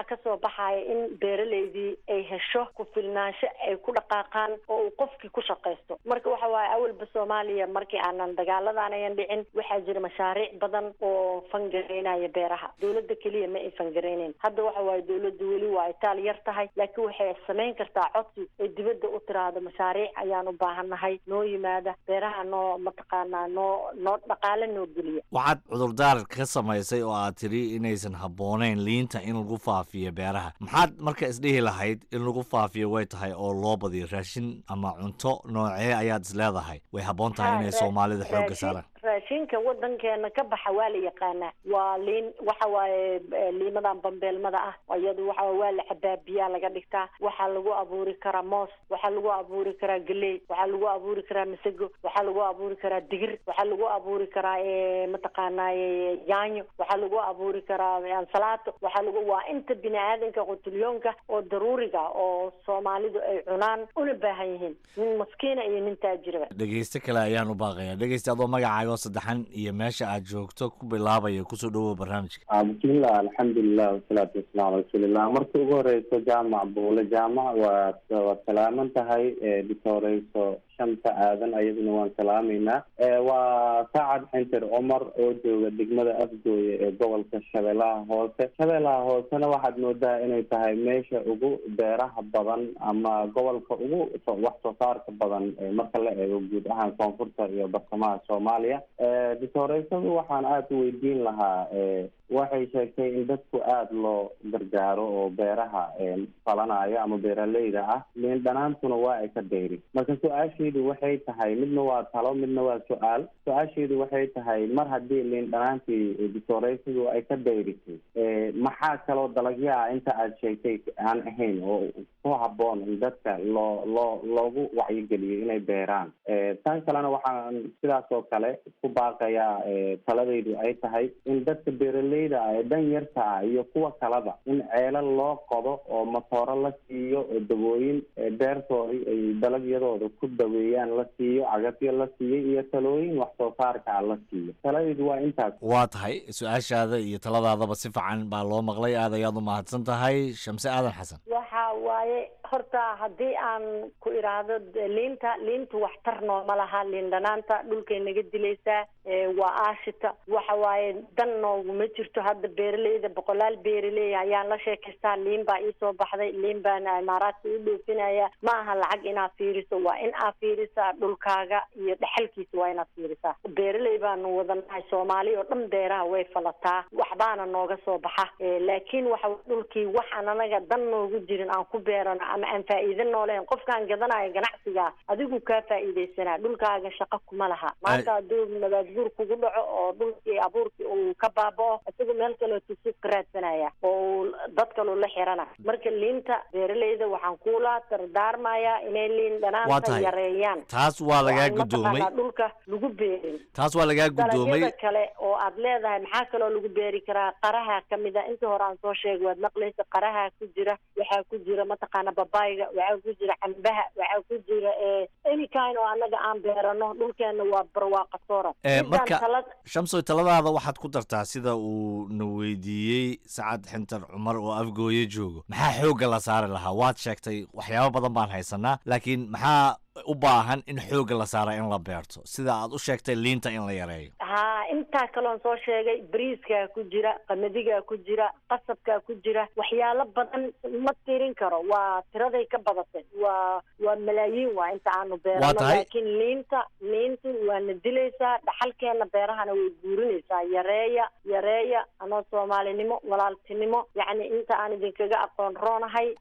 kasoo baxaya in beeraleydii ay hesho ku filnaansho ay ku dhaqaaqaan oo uu qofkii ku shaqaysto marka waxa waaye awalba soomaaliya markii aanan dagaaladan ayan dhicin waxaa jira mashaariic badan oo fangareynaya beeraha dowladda keliya ma ay fangareyneyn hadda waxa waaye dowladda weli waa ay taal yar tahay laakiin waxay samayn kartaa codsi ay dibadda u tiraahdo mashaariic ayaan u baahannahay noo yimaada beeraha noo mataqaanaa noo noo dhaqaale noo geliya waxaad cudurdaar ka samaysay oo aad tidhi inaysan habboonayn liinta in lagu faafiyo beeraha maxaad marka isdhihi lahayd in lagu faafiyo way tahay oo loo badiyo raashin ama cunto noocee ayaad isleedahay way habboon tahay inay soomaalida xoogga saaraan raashinka wadankeena ka baxa waa la yaqaanaa waa liin waxa waaye liimadan bambeelmada ah iyadu waxa waa la cabaa biyaa laga dhigtaa waxaa lagu abuuri karaa moos waxaa lagu abuuri karaa galey waxaa lagu abuuri karaa masago waxaa lagu abuuri karaa digir waxaa lagu abuuri karaa mataqaanaaye yaanyo waxaa lagu abuuri karaa ansalaato waxaa lagu waa inta bini aadanka qutulyoonka oo daruuriga oo soomaalidu ay cunaan una baahan yihiin nin maskiina iyo nin taajiraba dhegeyste kale ayaan u baaqaya dhegeyste adoo magacaaga oo saddexan iyo meesha aad joogto ku bilaabaya kusoo dhawow barnaamijka bismillah alxamdulilah wasalaatu wasalaamu cala rasuulillah marka ugu horeyso jaamac buule jaamac waa waad salaaman tahay dhitoreyso shanta aadan ayaduna waan salaameynaa waa saacad xinter cumar oo jooga degmada afgooye ee gobolka shabeellaha hoose shabeellaha hoosena waxaad moodaa inay tahay meesha ugu beeraha badan ama gobolka ugu wax soo saarka badan marka la eego guud ahaan koonfurta iyo bartamaha soomaaliya ditoreysadu waxaan aada u weydiin lahaa waxay sheegtay in dadku aada loo gargaaro oo beeraha falanayo ama beeraleyda ah liin dhanaantuna waa ay ka dayri marka su-aashaydu waxay tahay midna waa talo midna waa su-aal su-aashaydu waxay tahay mar haddii liin dhanaantii ditoreysadu ay ka dayrisay maxaa kaloo dalagyaha inta aada sheegtay aan ahayn oo ku habboon in dadka loo loo loogu wacyigeliyo inay beeraan tan kalena waxaan sidaas oo kale ku baaqayaa taladaydu ay tahay in dadka beeraley ee dan yarta ah iyo kuwa kaleba in ceelal loo qodo oo matooro la siiyo oo dawooyin beertoodii ay dalagyadooda ku daweeyaan la siiyo cagafyo la siiyo iyo talooyin wax soo saarka ah la siiyo taladaydu waa intaas waa tahay su-aashaada iyo taladaadaba si fiican baa loo maqlay aad ayaad u mahadsan tahay shamse aadan xasan waxa waaye horta haddii aan ku idhaahdo liinta liintu waxtar nooma laha liin dhanaanta dhulkay naga dilaysaa waa aashita waxa waaye dan nooguma jirto hadda beeraleyda boqolaal beeraley ayaan la sheekaystaa liin baa iisoo baxday liin baana imaaraadka u dhoofinaya ma aha lacag inaad fiiriso waa in aad fiirisaa dhulkaaga iyo dhexalkiisa waa inaad fiirisaa beeraley baanu wadanahay soomaali oo dhan beeraha way falataa waxbaana nooga soo baxa laakiin waxa dhulkii waxaan anaga dan noogu jirin aan ku beerano ama aan faa'iida nooleen qofkaan gadanayo ganacsiga adigu kaa faa'iidaysanaa dhulkaaga shaqo kuma laha maanta hadduu nabaad guur kugu dhaco oo dhulkii abuurkii uu ka baaba'o isagu meel kaleo tusuuq ka raadsanaya oo dad kaloo la xirana marka liinta beeraleyda waxaan kula dardaarmayaa inay liin dhanaanta yareeyaan taas waa lagaa gudoomay dhulka lagu beerin taas waa lagaa gudoomay dalagyada kale oo aad leedahay maxaa kaloo lagu beeri karaa qaraha kamid a inta hore aan soo sheegay waad maqlaysa qaraha ku jira waxaa ku jira mataqaana babayga waxaa ku jira cambaha waxaa ku jira any kind oo annaga aan beerano dhulkeena waa barwaaqa soora marka shamsoy taladaada waxaad ku dartaa sida uu na weydiiyey sacad xintar cumar oo afgooye joogo maxaa xoogga la saari lahaa waad sheegtay waxyaabo badan baan haysanaa laakiin maxaa u baahan in xoogga la saara in la beerto sida aad u sheegtay liinta in la yareeyo ha intaa kaloon soo sheegay bariiskaa ku jira qamadigaa ku jira qasabkaa ku jira waxyaalo badan ma tirin karo waa tiraday ka badatay waa waa malaayiin waa inta aanu beerano laakiin liinta liintu waana dilaysaa dhaxalkeena beerahana way guurinaysaa yareeya yareeya anoo soomaalinimo walaaltinimo yacni inta aan idinkaga aqoon roonahay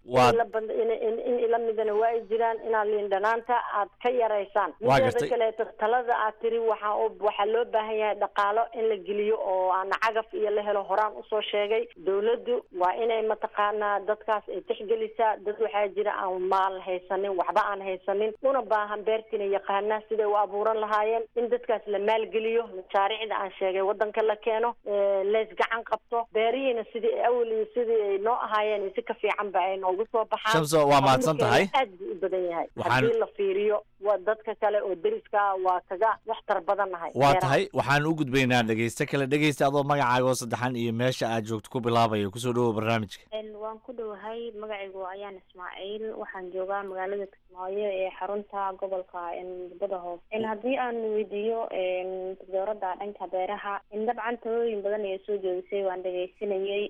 in ila midana waa ay jiraan inaad liin dhanaanta aad ka yaraysaan mideeda kaleeto talada aad tiri waxaa waxaa loo baahan yahay dhaqaalo in la geliyo oo aan cagaf iyo la helo horaan usoo sheegay dawladdu waa inay mataqaanaa dadkaas ay tixgelisaa dad waxaa jira aan maal haysanin waxba aan haysanin una baahan beertina yaqaana siday u abuuran lahaayeen in dadkaas la maalgeliyo mashaariicda aan sheegay wadanka la keeno leys gacan qabto beerihiina sidii awal iyo sidii ay noo ahaayeen si ka fiican ba ay noogu soo baxaan shamso waa mahadsan tahay aad buu u badan yahay Waxaan- haddii la fiiriyo fiiriyo waa dadka kale oo deriska waa kaga waxtar badan nahay waa tahay waxaan u gudbaynaa dhegeyste kale dhegeysta adoo magacaaga oo saddexan iyo meesha aad joogto ku bilaabaya kusoo dhawow barnaamijka waan ku dhowahay magacaygu ayaan ismaaciil waxaan joogaa magaalada kismaayo ee xarunta gobolka muddada hoose haddii aan weydiiyo dowladda dhanka beeraha dabcan talooyin badan ayaa soo jeedisay waan dhegeysanayay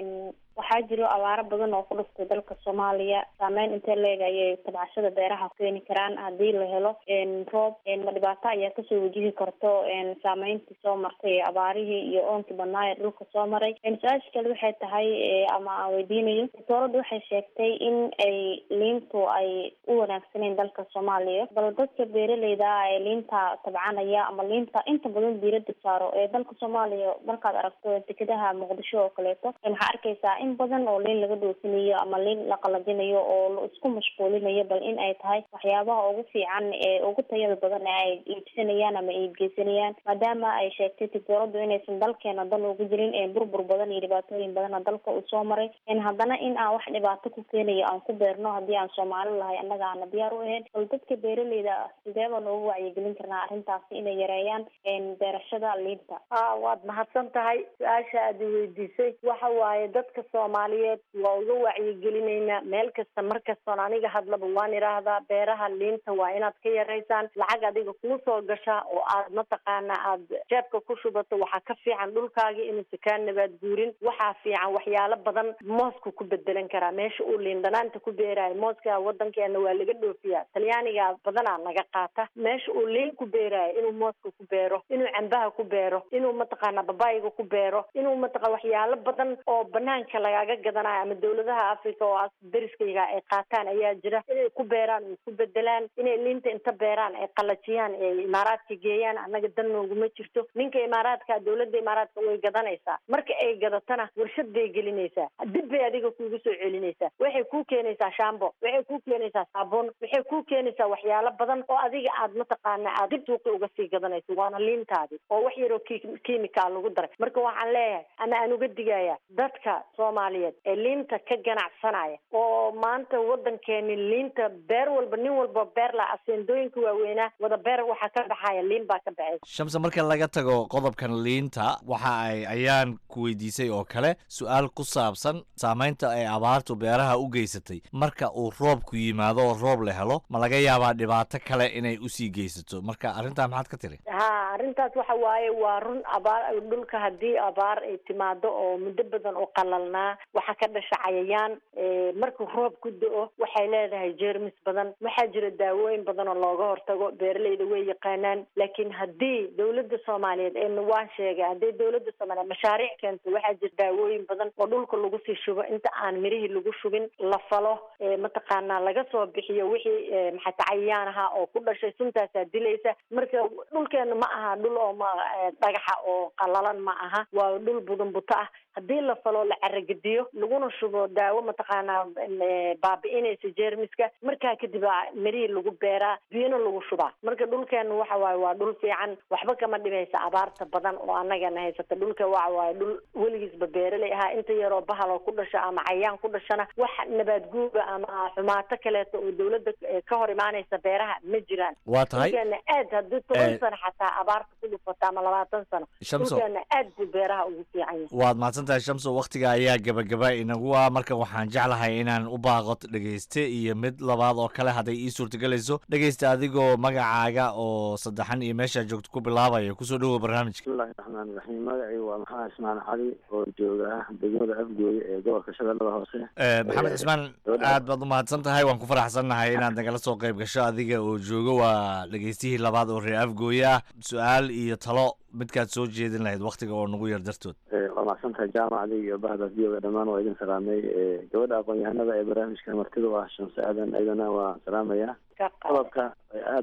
waxaa jiro abaaro badan oo ku dhuftay dalka soomaaliya saameyn intee leeg ayay tabcashada beeraha keeni karaan haddii la helo roob ma dhibaato ayaa kasoo wajihi karto saameyntii soo martay ee abaarihii iyo oonkii badnaa ee dhulka soo maray su-aasha kale waxay tahay ama aan weydiinayo dowladda waxay sheegtay in ay liintu ay u wanaagsaneyn dalka soomaaliya bal dadka beeraleyda ah ee liinta tabcanaya ama liinta inta badan diirada saaro ee dalka soomaaliya markaad aragto dekedaha muqdisho oo kaleeto waxaa arkaysaa in badan oo liin laga dhoofinayo ama liin la qalajinayo oo la isku mashquulinayo bal in ay tahay waxyaabaha ugu fiican ee ugu tayada badan ee ay iibsanayaan ama iibgeysanayaan maadaama ay sheegtay tiktooradu inaysan dalkeena dal ugu jirin burbur badan iyo dhibaatooyin badana dalka uu soo maray haddana in aan wax dhibaato ku keenayo aan ku beerno haddii aan soomaali lahay annaga aana diyaar u ahayn bal dadka beeraleyda ah sideeba noogu wacyigelin karnaa arrintaasi inay yareeyaan beerashada liinta a waad mahadsan tahay su-aasha aad weydiisay waxa waaye dadka soomaaliyeed waa uga wacyigelinaynaa meel kasta mar kastoon aniga hadlaba waan idhaahdaa beeraha liinta waa inaad ka yaraysaan lacag adiga kuu soo gashaa oo aad mataqaana aad jeebka ku shubato waxaa ka fiican dhulkaagi inuusa kaa nabaad guurin waxaa fiican waxyaalo badan moosku ku bedelan karaa meesha uu liin dhanaanta ku beeraayo mooska wadankeena waa laga dhoofiyaa talyaaniga badanaa naga qaata meesha uu liin ku beeraayo inuu mooska ku beero inuu cambaha ku beero inuu mataqaana babayiga ku beero inuu mataqa waxyaalo badan oo banaanka lagaga gadanayo ama dawladaha africa oo as deriskayga ay qaataan ayaa jira inay ku beeraan ay ku bedelaan inay liinta inta beeraan ay qalajiyaan ay imaaraadka geeyaan annaga dan nooguma jirto ninka imaaraadka dawladda imaaraadka way gadanaysaa marka ay gadatana warshad bay gelinaysaa dib bay adiga kuugu soo celinaysaa waxay kuu keenaysaa shambo waxay kuu keenaysaa saabuun waxay kuu keenaysaa waxyaalo badan oo adiga aad mataqaana aad dib suuqi uga sii gadanayso waana liintaadi oo wax yaroo kiimikaal lagu daray marka waxaan leeyahay ama aan uga digaya dadka soomaaliyeed ee liinta ka ganacsanaya oo maanta wadankeeni liinta beer walba nin walba beer la aseendooyinka waaweynaa wada beer waxaa ka baxaya liin baa ka baxaysa shamse marka laga tago qodobkan liinta waxa ay ayaan ku weydiisay oo kale su-aal ku saabsan saamaynta ay abaartu beeraha u geysatay marka uu roobku yimaado oo roob la helo ma laga yaabaa dhibaato kale inay usii geysato marka arrintaa maxaad ka tiri ha arrintaas waxa waaye waa run abaar dhulka haddii abaar ay timaado oo muddo badan oo qalalnaa waxaa ka dhasha cayayaan markuu roob ku da-o waxay leedahay jeermis badan waxaa jira daawooyin badan oo looga hortago beeraleyda way yaqaanaan laakiin haddii dawladda soomaaliyeed ee waan sheegay haddii dawladda soomaaliyeed mashaariic keento waxaa jira daawooyin badan oo dhulka lagu sii shubo inta aan mirihii lagu shubin la falo mataqaanaa laga soo bixiyo wixii maxata cayayaan ahaa oo ku dhashay suntaasaa dilaysa marka dhulkeena ma aha dhul oo ma dhagaxa oo qalalan ma aha waa dhul budun buto ah haddii la falo la caragediyo laguna shubo daawo mataqaanaa baabi'inaysa jeermiska markaa kadib mirihii lagu beeraa biyona lagu shubaa marka dhulkeena waxa waaye waa dhul fiican waxba kama dhimaysa abaarta badan oo annagana haysata dhulka waxa waaye dhul weligiisba beeraley ahaa inta yaroo bahal oo ku dhasha ama cayaan ku dhashana wax nabaad guuba ama xumaato kaleeto oo dawladda ka hor imaanaysa beeraha ma jiraan waa tahay dhulkeena aad haddii toban sano xataa abaarta ku dhufato ama labaatan sano Shamso. dhulkeena aad buu beeraha ugu fiican yahay waad mahadsantahay shamso wakhtiga ayaa gebagaba inagu ah marka waxaan jeclahay inaan u baaqo dhegeyste iyo mid labaad oo kale hadday ii suurtagelayso dhegeysta adigoo magacaaga oo saddexan iyo meeshaa joogto ku bilaabaya kusoo dhowow barnaamijka bismillahi raxmaani raxiim magacaygu waa maxamed ismaan cali oo jooga degmada afgooye ee gobolka shabeellada hoose Eh, maxamed cismaan aad baad u mahadsan tahay waan ku faraxsannahay inaad nagala soo qayb gasho adiga oo joogo waa dhegeystihii labaad oo reer afgooye ah su-aal iyo talo midkaad soo jeedin lahayd wakhtiga oo nagu yar dartood Eh, waa mahadsantahay jaamacada iyo bahda viyoga dhammaan waa idin salaamay Eh, gabadha aqoon-yahanada ee barnaamijka martida u ah shamse aadan ayadana waa salaamaya qodobka ay aad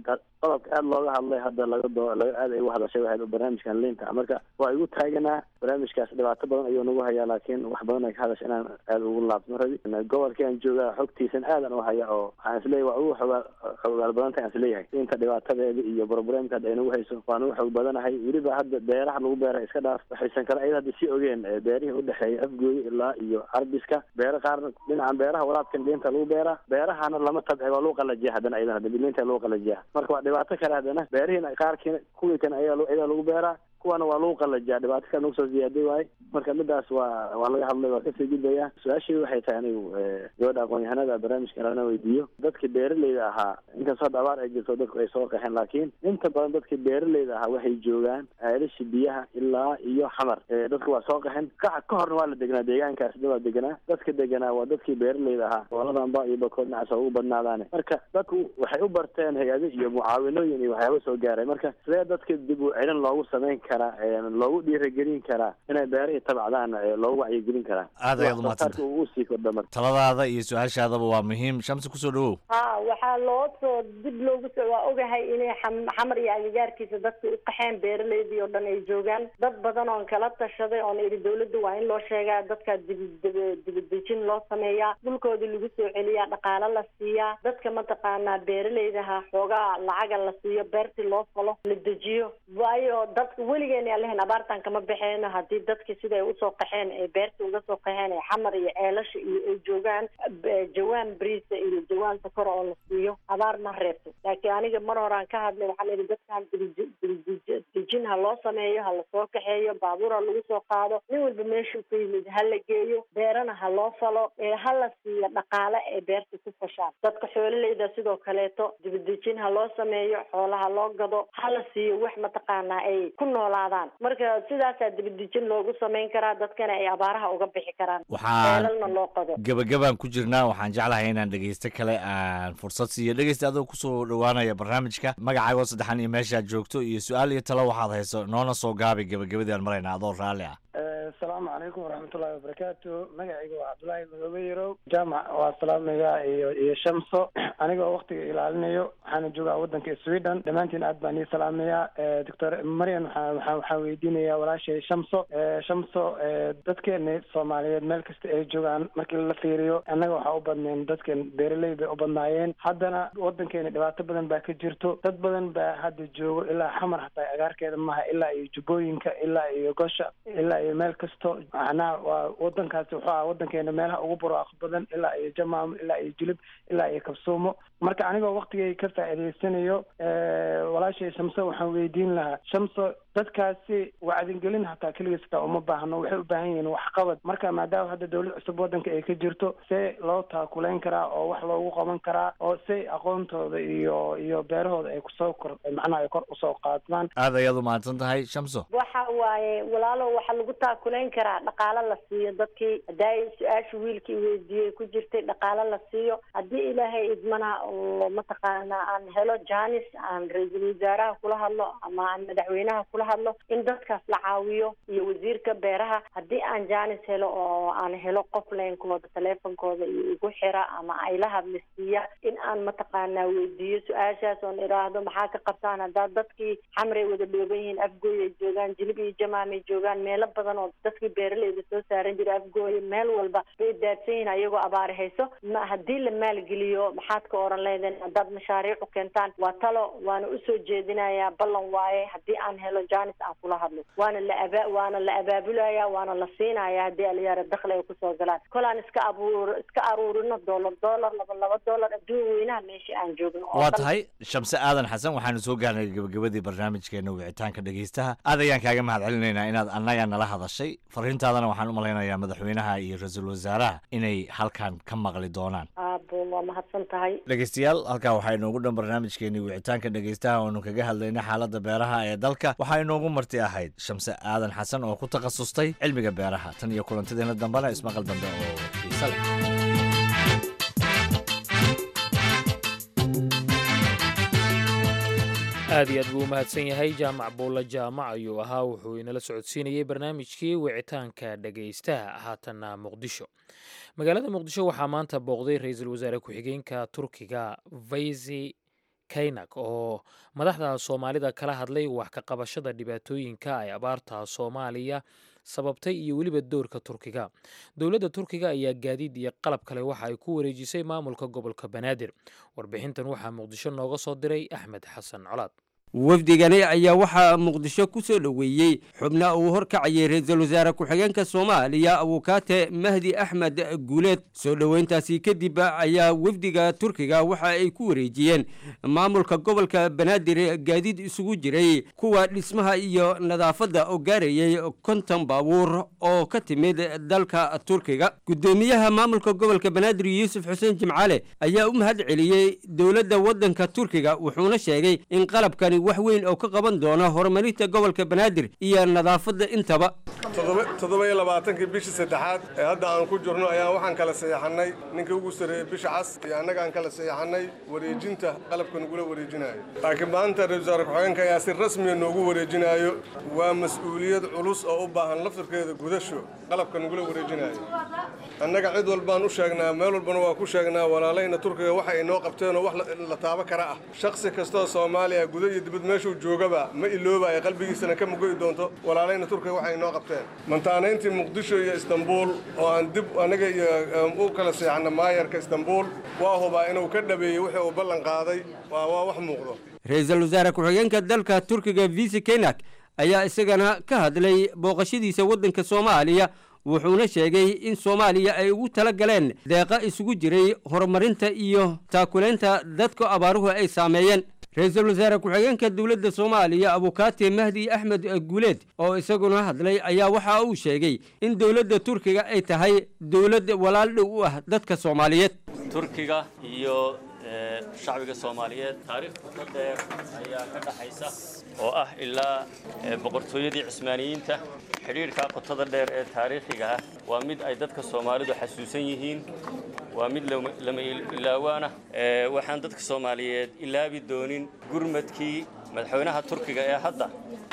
qodobka aada looga hadlay hadda laga doo laga aad ay uga hadashay waxay barnaamijkan liinta marka waa igu taaganaa barnaamijkaas dhibaato badan ayuu nagu hayaa laakiin wax badan ay ka hadasha inaan aada ugu laabtno rabi gobolkaan joogaa xogtiisan aadan u haya oo waxaan isleeyahay waa ugu xogaa xogaal badan tahay aan isleeyahay liinta dhibaatadeeda iyo problemka hadda ay nagu hayso waan ugu xog badanahay weliba hadda beeraha lagu beera iska dhaaf waxaysan kale ayada hadda sii ogeen beerihii udhexeeya afgooye ilaa iyo carbiska beero qaarna dhinacan beeraha waraabkan liinta lagu beeraa beerahana lama tabci waa lagu qalajiya haddana ayadana hadda liinta lagu qalajiya marka waa dhibaato kale haddana beerihiina qaarkiina kuwii kan ayaa ayadaa lagu beeraa kuwana waa lagu qalajiyaa dhibaato kale nagu soo ziyaaday waaye marka midaas waa waa laga hadlay waa kasii gudbaya su-aashii waxay tahay anigu gabadha aqoon-yahanada barnaamijka lana weydiiyo dadkii beeraleyda ahaa inkastoo hadda abaar ay jirto dadku ay soo qaxeen laakiin inta badan dadkii beeraleyda ahaa waxay joogaan ceelasha biyaha ilaa iyo xamar dadku waa soo qaxeen ka ka horna waa la deganaa deegaankaas da waa deganaa dadka deganaa waa dadkii beeraleyda ahaa goboladanba iyo bakood dhinacaas ugu badnaadaane marka dadku waxay u barteen hay-ado iyo mucaawinooyin iyo waxyaaba soo gaaray marka sidee dadka dib u celin loogu samayn karaa loogu dhiiragelin karaa inay beerihii tabcdaan loogu wacyigelin karaa aad ayaad umadsanta uu sii kordha marka taladaada iyo su-aashaadaba waa muhiim shamsi kusoo dhawow ha waxaa loo soo dib loogu soo waa ogahay inay xam xamar iyo agagaarkiisa dadka u qaxeen beeraleydii oo dhan ay joogaan dad badan oon kala tashaday oon idhi dawladda waa in loo sheegaa dadka dibi dibadejin loo sameeyaa dhulkoodii lagu soo celiyaa dhaqaalo la siiyaa dadka mataqaanaa beeraleydaha xoogaa lacaga la siiyo beertii loo falo la dejiyo waayo dadka weligeena aan lahayn abaartan kama baxeeno haddii dadkii siday usoo qaxeen ee beerta uga soo qaxeen ee xamar iyo ceelasha iyo ay joogaan jawaan briisa iyo jawaan sakor oo la siiyo abaar ma reebto laakiin aniga mar horaan ka hadlay waxaa layihi dadkan dejin ha loo sameeyo ha lasoo kaxeeyo baabuur ha lagu soo qaado nin walba meeshuu ka yimid ha la geeyo beerana ha loo falo ee ha la siiyo dhaqaale ee beerta ku fashaan dadka xoololeyda sidoo kaleeto dibadejin ha loo sameeyo xoolaha loo gado ha la siiyo wax mataqaanaa ay ku noolaadaan marka sidaasaa dibadejin loogu samayn karaa dadkana ay abaaraha uga bixi karaan waxaan beelalna loo qodo gabagabaan ku jirnaa waxaan jeclahay inaan dhegeysto kale aan fursad siiyo dhegeysta adoo kusoo dhowaanaya barnaamijka magacaago saddexan iyo meeshaad joogto iyo su-aal iyo talo waxaad hayso noona soo gaabi gabagabadii aan marayna adoo raalli ah asalaamu calaykum waraxmatullahi wabarakaatu magacayga waa cabdullaahi madoobe yarow jaamac waa salaamaya iyo iyo shamso anigoo waktiga ilaalinayo waxaana joogaa wadanka sweden dhammaantiin aad baan ii salaamayaa doctor marian waxaa waxaa waxaan weydiinayaa walaashay shamso shamso dadkeena soomaaliyeed meel kasta ay joogaan markii la fiiriyo annaga waxaa u badneen dadkan beeraley bay u badnaayeen haddana wadankeena dhibaato badan baa ka jirto dad badan baa hadda joogo ilaa xamar hataa agaarkeeda maha ilaa iyo jubbooyinka ilaa iyo gosha ilaa iyo meel kasto macnaha waa wadankaasi wuxuu aha wadankeena meelaha ugu barwaaqo badan ilaa iyo jamaamo ilaa iyo jilib ilaa iyo kabsuumo marka anigoo waktigay ka faa'iidaysanayo walaashay shamso waxaan weydiin lahaa shamso dadkaasi wacdingelin hataa keligiis hataa uma baahno waxay u baahan yihiin waxqabad marka maadaama hadda dawlad cusub wadanka ay ka jirto see loo taakulayn karaa oo wax loogu qaban karaa oo say aqoontooda iyo iyo beerahooda ay kusoo kor macnaha ay kor usoo qaadmaan aad ayaad umahadsan tahay shamso waxa waaye walaalo waxaa lagu taakulayn karaa dhaqaalo la siiyo dadkii hadaa su-aasha wiilkii weydiiyey ku jirtay dhaqaalo la siiyo haddii ilaahay idmana oo mataqaana aan helo janis aan ra-iisul wasaaraha kula hadlo ama aan madaxweynaha kula hadlo in dadkaas la caawiyo iyo wasiirka beeraha haddii aan janis helo oo aan helo qof leynkooda teleefonkooda iyo igu xira ama ay la hadli siiya in aan mataqaanaa weydiiyo su-aashaas oon idhaahdo maxaa ka qabtaan haddaa dadkii xamray wada dhooban yihiin afgooy ay joogaan jilib iyo jamaamay joogaan meelo badan oo dadkii beeraleyda soo saaran jiray afgooye meel walba bay daadsan yihiin ayagoo abaari hayso ma haddii la maalgeliyo maxaad ka oran leedeen haddaad mashaariic u keentaan waa talo waana usoo jeedinayaa ballan waaye haddii aan helo janis aan kula hadlo waana la aba waana la abaabulaya waana la siinaya haddii aliyaara dakli ay kusoo galaan kolaan iska abuur iska aruurino dollar dollar laba laba dollar adduun weynaha meesha aan joogno oo waa dhan. tahay shamse aadan xasan waxaanu soo gaarnay gabagabadii barnaamijkeena wicitaanka dhegeystaha aad ayaan kaaga mahad celinaynaa inaad annaga nala hadashay fariintaadana waxaan u malaynayaa madaxweynaha iyo ra-iisul wasaaraha inay halkan ka maqli doonaan aabo waa mahadsan tahay dhegeystayaal halkaa waxaa inoogu dhan barnaamijkeenii wicitaanka dhegeystaha oonu kaga hadlaynay xaaladda beeraha ee dalka waxaa inoogu marti ahayd shamse aadan xasan oo ku takhasustay cilmiga beeraha tan iyo kulantadeena dambena ismaqal dambe oo xiise leh aad iyo aad buu u mahadsan yahay jaamac buulla jaamac ayuu ahaa wuxuu inala socodsiinayey barnaamijkii wicitaanka dhegaystaha haatanna muqdisho magaalada muqdisho waxaa maanta booqday ra-iisul wasaare ku-xigeenka turkiga faysi kaynak oo madaxda soomaalida kala hadlay wax ka qabashada dhibaatooyinka ay abaarta soomaaliya sababtay iyo weliba doorka turkiga dowladda turkiga ayaa gaadiid iyo qalab kale waxa ay ku wareejisay maamulka gobolka banaadir warbixintan waxaa muqdisho nooga soo diray axmed xasan colaad wafdigani ayaa waxaa muqdisho ku soo dhoweeyey xubna uu horkacayay ra-iisul wasaare ku-xigeenka soomaaliya abukaate mahdi axmed guuleed soo dhoweyntaasi kadib ayaa wafdiga turkiga waxa ay ku wareejiyeen maamulka gobolka banaadir gaadiid isugu jiray kuwa dhismaha iyo nadaafadda oo gaarayay konton baabuur oo ka timid dalka turkiga guddoomiyaha maamulka gobolka banaadir yuusuf xuseen jimcaale ayaa u mahad celiyey dowladda waddanka turkiga wuxuuna sheegay in qalabkani wax weyn oo ka qaban doona horumarinta gobolka banaadir iyo nadaafadda intaba toddoba iyo labaatankii bishii saddexaad ee hadda aan ku jirno ayaan waxaan kala saxeexannay ninka ugu sarreeyey bisha cas iyo annaga aan kala saxeexannay wareejinta qalabka nagula wareejinaayo laakiin maanta ra-isul wasaare ku-xigeenka ayaa si rasmiya noogu wareejinaayo waa mas-uuliyad culus oo u baahan laftirkeeda gudasho qalabka nagula wareejinaayo annaga cid walbaan u sheegnaa meel walbana waa ku sheegnaa walaalayna turkiga waxa ay noo qabteenoo wax la taabo kara ah shakhsi kastoo soomaaliya guda iyo dibad meeshuu joogaba ma ilooba ay qalbigiisana ka mugoyi doonto walaalayna turkiga waxa ay noo qabteen mantaanayntii muqdisho iyo istanbuul oo aan dib anaga iyo u kala seexanna maayarka istanbuul waa hubaa inuu ka dhabeeyey wixii uu ballan qaaday waa waa wax muuqdo ra-iisul wasaare ku-xigeenka dalka turkiga visi kenak ayaa isagana ka hadlay booqashadiisa waddanka soomaaliya wuxuuna sheegay in soomaaliya ay ugu tala galeen deeqa isugu jiray horumarinta iyo taakulaynta dadka abaaruhu ay saameeyeen ra-iisul wasaare ku-xigeenka dowladda soomaaliya abukaate mahdi axmed guuleed oo isaguna hadlay ayaa waxa uu sheegay in dowladda turkiga ay tahay dowlad walaal dhow u ah dadka soomaaliyeed turkiga iyo shacbiga soomaaliyeed taariikh qoto dheer ayaa ka dhaxaysa oo ah ilaa boqortooyadii cismaaniyiinta xidhiidhkaa qotada dheer ee taariikhiga ah waa mid ay dadka soomaalidu xasuusan yihiin waa mid lama ilaawaana waxaan dadka soomaaliyeed ilaabi doonin gurmadkii madaxweynaha turkiga ee hadda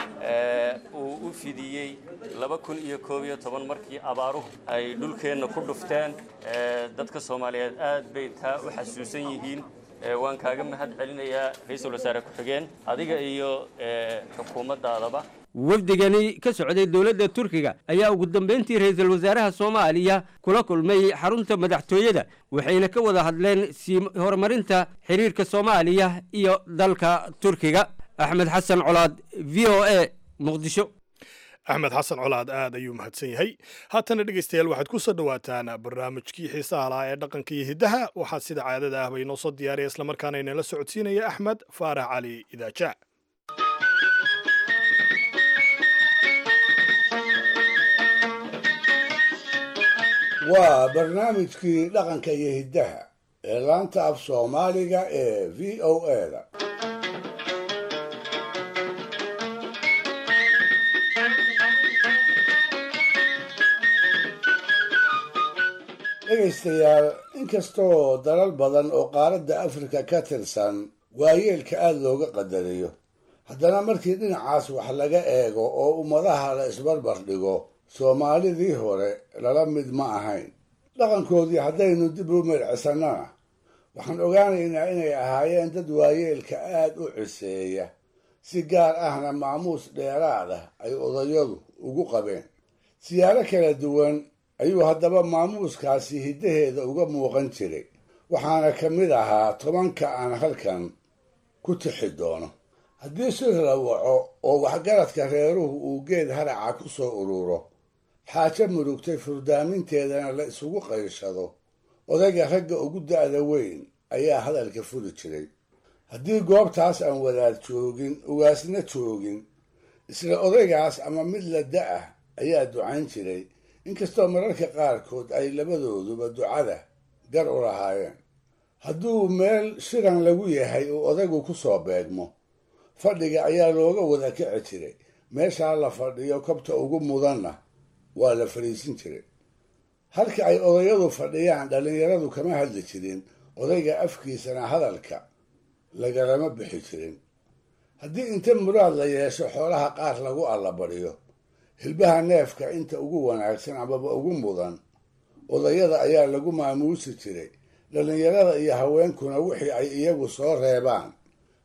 uu u fidiyey laba kun iyo koob iyo toban markii abaaruhu ay dhulkeenna ku dhufteen dadka soomaaliyeed aad bay taa u xasuusan yihiin waan kaaga mahad celinayaa ra-iisul wasaare ku-xigeen adiga iyo xukuumaddaadaba wafdigani ka socday dowladda turkiga ayaa ugu dambeyntii ra-iisul wasaaraha soomaaliya kula kulmay xarunta madaxtooyada waxayna ka wada hadleen sii horumarinta xiriirka soomaaliya iyo dalka turkiga axmed xasan colaad v o a muqdisho axmed xasan colaad aad ayuu mahadsan yahay haatana dhegaystayaal waxaad ku soo dhowaataan barnaamijkii xiisaha lahaa ee dhaqanka iyo hiddaha waxaa sida caadada ah bay inoo soo diyaariya islamarkaana inala socodsiinaya axmed faarax cali idaaja waa barnaamijkii dhaqanka iyo hiddaha ee laanta af soomaaliga ee v o a-da dhegaystayaal inkastoo dalal badan oo qaaradda afrika ka tirsan waayeelka aada looga qadariyo haddana markii dhinacaas wax laga eego oo ummadaha la isbarbar dhigo soomaalidii hore lala mid ma ahayn dhaqankoodii haddaynu dib u meelcisannana waxaan ogaanaynaa inay ahaayeen dad waayeelka aad u ciseeya si gaar ahna maamuus dheeraad ah ay odayadu ugu qabeen siyaaro kala duwan ayuu haddaba maamuuskaasi hiddaheeda uga muuqan jiray waxaana ka mid ahaa tobanka aan halkan ku tixi doono haddii si rawaco oo waxgaradka reeruhu uu geed haraca ku soo ururo xaajo murugtay furdaaminteedana la isugu qayshado odayga ragga ugu da'da weyn ayaa hadalka furi jiray haddii goobtaas aan wadaad joogin ugaasna joogin isla odaygaas ama mid la da'ah ayaa ducayn jiray inkastoo mararka qaarkood ay labadooduba ducada gar u lahaayeen hadduu meel shiran lagu yahay uu odaygu ku soo beegmo fadhiga ayaa looga wada kici jiray meeshaa la fadhiyo kobta ugu mudanna waa la fadhiisin jiray halka ay odayadu fadhiyaan dhallinyaradu kama hadli jirin odayga afkiisana hadalka lagalama bixi jirin haddii inta muraad la yeesho xoolaha qaar lagu allabadhiyo hilbaha neefka inta ugu wanaagsan amaba ugu mudan odayada ayaa lagu maamuusi jiray dhallinyarada iyo haweenkuna wixii ay iyagu soo reebaan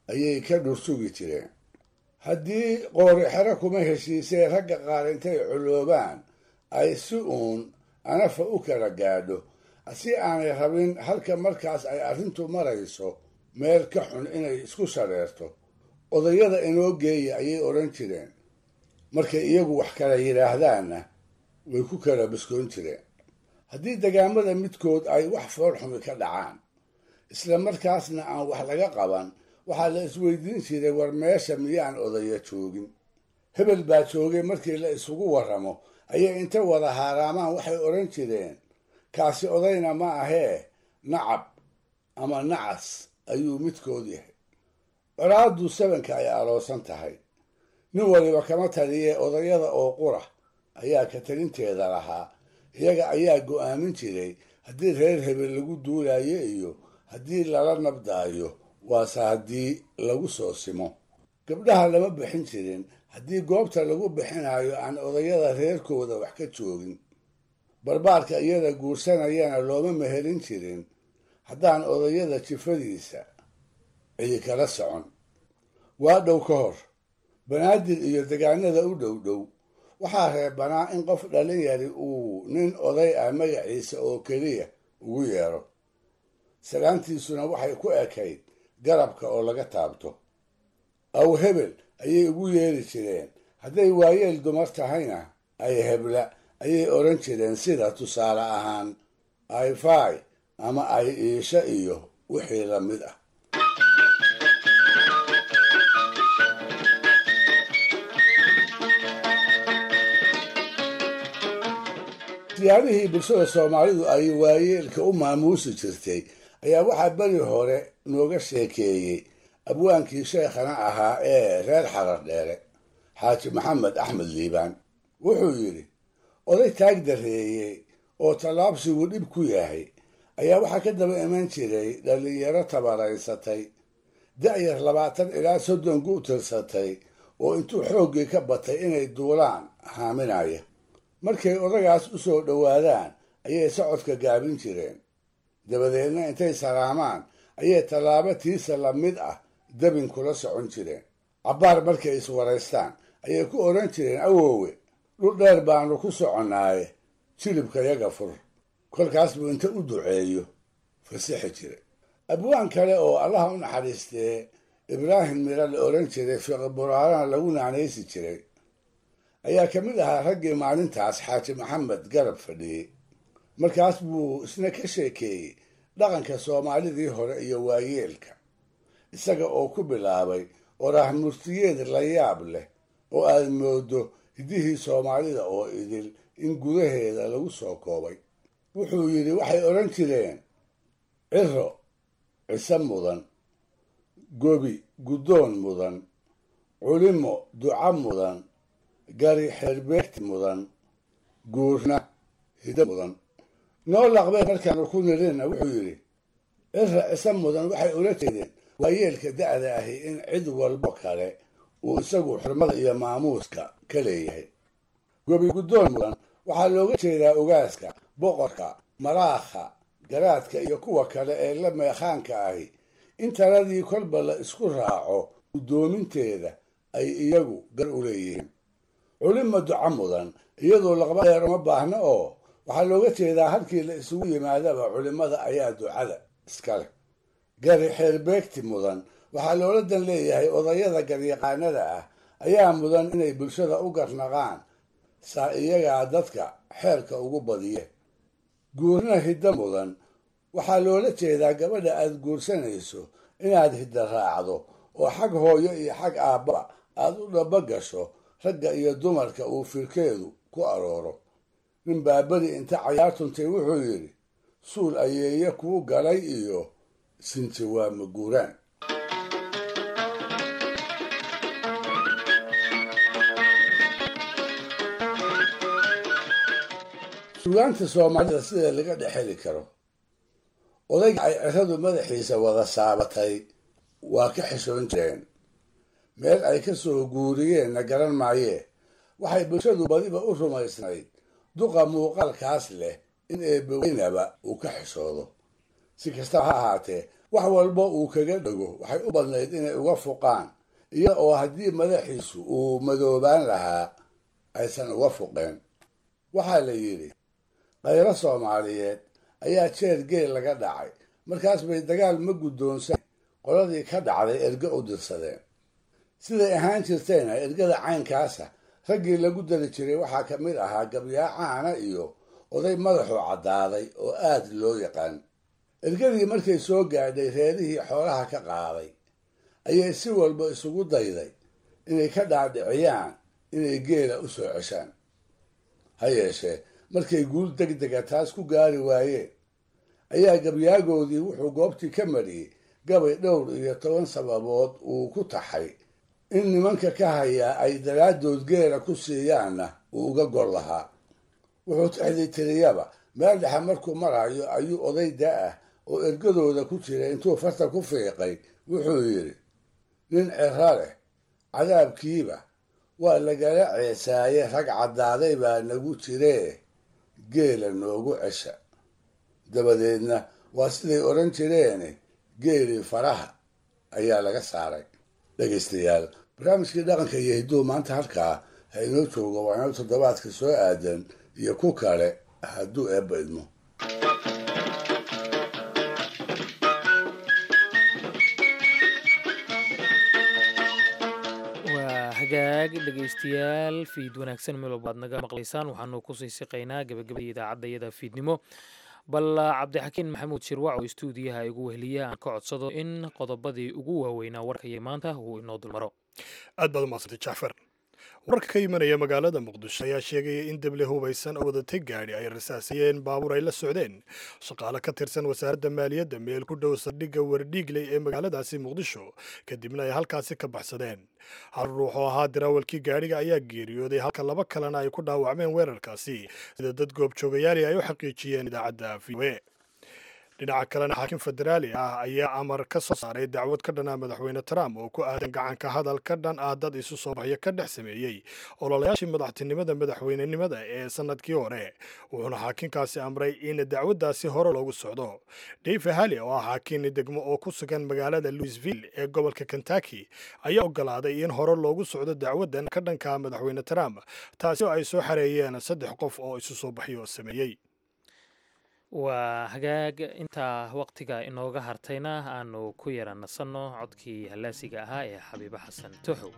ayay ka dhursugi jireen haddii qoori xero kuma heshiisee ragga qaar intay coloobaan ay si uun anafa u kala gaadho si aanay rabin halka markaas ay arrintu marayso meel ka xun inay isku shareerto odayada inoo geeya ayay odhan jireen markay iyagu wax kala yidhaahdaanna way ku kala biskoon jireen haddii degaamada midkood ay wax foolxumi ka dhacaan isla markaasna aan wax laga qaban waxaa la isweydiin jiray war meesha miyaan odaya joogin hebel baa joogay markii la isugu warramo ayay inta wada haaraamaan waxay odhan jireen kaasi odayna ma ahee nacab ama nacas ayuu midkood yahay colaaddu sabanka ay aloosan tahay nin waliba kama taliyee odayada oo qura ayaa ka talinteeda lahaa iyaga ayaa go'aamin jiray haddii reer hebel lagu duulaayo iyo haddii lala nabdaayo waase haddii lagu soo simo gabdhaha lama bixin jirin haddii goobta lagu bixinayo aan odayada reerkooda wax ka joogin barbaarka iyada guursanayana looma mehelin jirin haddaan odayada jifadiisa cidi kala socon waa dhow ka hor banaadir iyo degaanada u dhow dhow waxaa reebanaa in qof dhalin yari uu nin oday ah magaciisa oo keliya ugu yeero salaantiisuna waxay ku ekayd garabka oo laga taabto aw hebel ayay ugu yeeri jireen hadday waayeel dumar tahayna ay hebla ayay odhan jireen sida tusaale ahaan ayfai ama ay iisha iyo wixii la mid ah siyaabihii bulshada soomaalidu ay waayeelka u maamuusi jirtay ayaa waxaa beri hore nooga sheekeeyey abwaankii sheekhana ahaa ee reer xarar dheere xaaji maxamed axmed liibaan wuxuu yidhi oday taag dareeyey oo tallaabsigu dhib ku yahay ayaa waxaa ka daba iman jiray dhallinyaro tabaraysatay da'yar labaatan ilaa soddon gu tirsatay oo intuu xooggii ka batay inay duulaan haaminaya markay odagaas u soo dhowaadaan ayay socodka gaabin jireen dabadeedna intay salaamaan ayay tallaabo tiisa la mid ah dabin kula socon jireen cabbaar markay iswaraystaan ayay ku odhan jireen awoowe dhul dheer baanu ku soconnaaye jilibka yaga fur kolkaas buu inta u duceeyo fasixi jiray abwaan kale oo allaha u naxariistee ibraahim mira la odhan jiray fiqiburaarana lagu naanaysi jiray ayaa ka mid ahaa raggii maalintaas xaaji maxamed garab fadhiyey markaas buu isna ka sheekeeyey dhaqanka soomaalidii hore iyo waayeelka isaga oo ku bilaabay oraah murtiyeed la yaab leh oo aad moodo hiddihii soomaalida oo idil in gudaheeda lagu soo koobay wuxuu yidhi waxay odhan jireen ciro cise mudan gobi guddoon mudan culimo duca mudan gari xeerbeegti mudan guurna hiddo mudan noo laqbeen markaanu ku nirina wuxuu yidhi cira cise mudan waxay ula jeedeen waayeelka da'da ahi in cid walbo kale uu isagu xurmada iyo maamuuska ka leeyahay gobi guddoon mudan waxaa looga jeedaa ogaaska boqorka maraakha garaadka iyo kuwa kale ee la meekhaanka ahi in taladii kolba la isku raaco guddoominteeda ay iyagu gar u leeyihiin culima duca mudan iyadoo laqba dheer uma baahna oo waxaa looga jeedaa halkii la isugu yimaadaba culimmada ayaa ducada iskale gari xeerbeegti mudan waxaa loola dan leeyahay odayada garyaqaanada ah ayaa mudan inay bulshada u garnaqaan saa iyagaa dadka xeerka ugu badiye guurna hiddo mudan waxaa loola jeedaa gabadha aad guursanayso inaad hidda raacdo oo xag hooyo iyo xag aabbaba aad u dhaba gasho ragga iyo dumarka uu firkeedu ku arooro nin baabadi inta cayaartuntay wuxuu yidhi suul ayeeye kuu galay iyo sinti waa maguuraan sugaanta soomaalida sida laga dhexeli karo odayga ay ciradu madaxiisa wada saabatay waa ka xishoon jireen meel ay ka soo guuriyeenna garan maayee waxay bulshadu badiba u rumaysnayd duqa muuqaalkaas leh in eebbaweynaba uu ka xishoodo si kastaba ha ahaatee wax walba uu kaga dhego waxay u badnayd inay uga fuqaan iya oo haddii madaxiisu uu madoobaan lahaa aysan uga fuqeen waxaa la yidhi khayro soomaaliyeed ayaa jeer geel laga dhacay markaas bay dagaal ma guddoonsan qoladii ka dhacday erge u dirsadeen siday ahaan jirtayna ergada caynkaasa raggii lagu dari jiray waxaa ka mid ahaa gabyaa caana iyo oday madaxu caddaaday oo aad loo yaqaan ergadii markay soo gaadhay reerihii xoolaha ka qaaday ayay si walba isugu dayday inay ka dhaadhiciyaan inay geela u soo ceshaan ha yeeshee markay guul deg dega taas ku gaari waayeen ayaa gabyaagoodii wuxuu goobtii ka mariyey gabay dhowr iyo toban sababood uu ku taxay in nimanka ka hayaa ay daraaddood geela ku siiyaanna uu uga gol lahaa wuxuu tixdii tiriyaba meel dhexe markuu marayo ayuu oday da-ah oo ergadooda ku jira intuu farta ku fiiqay wuxuu yidhi nin ciro leh cadaabkiiba waa lagala ceesaaye rag caddaaday baa nagu jiree geela noogu cesha dabadeedna waa siday odhan jireene geelii faraha ayaa laga saaray dhegaystayaal barnaamijkii dhaqanka iyo hidduu maanta halkaa ha inoo joogo waa inoo toddobaadka soo aadan iyo ku kale hadduu eebba idmo waa hagaag dhegaystayaal fiid wanaagsan meel walba aad naga maqlaysaan waxaanu kusii siqaynaa gabagabadii idaacadda iyada fiidnimo bal cabdixakiin maxamuud shirwac oo istuudiyaha igu weheliya aan ka codsado in qodobadii ugu waaweynaa warkaya maanta uu inoo dulmaro aad baad umadsantay jacfar wararka ka imanaya magaalada muqdisho ayaa sheegaya in deble hubaysan oo wadatay gaadhi ay rasaasayeen baabuur ay la socdeen shaqaale ka tirsan wasaaradda maaliyadda meel ku dhow saldhigga wardhiigley ee magaaladaasi muqdisho kadibna ay halkaasi ka baxsadeen hal ruux oo ahaa diraawalkii gaadhiga ayaa geeriyooday halka laba kalena ay ku dhaawacmeen weerarkaasi sida dad goobjoogayaali ay u xaqiijiyeen idaacadda v o e dhinaca kalena xaakim federaali ah ayaa amar ka soo saaray dacwad ka dhan ah madaxweyne trump oo ku aadan gacanka hadal ka dhan ah dad isu soo baxyo ka dhex sameeyey ololayaashii madaxtinimada madaxweynenimada ee sanadkii hore wuxuuna xaakinkaasi amray in dacwaddaasi hore loogu socdo dave hali oo ah xaakin degmo oo ku sugan magaalada louisville ee gobolka kentucky ayaa ogolaaday in hore loogu socdo dacwaddan ka dhanka madaxweyne trump taasi oo ay soo xareeyeen saddex qof oo isu soo baxyo sameeyey waa hagaag intaa waqtiga inooga hartayna aanu ku yara nasanno codkii hallaasiga ahaa ee xabiibo xasan toxow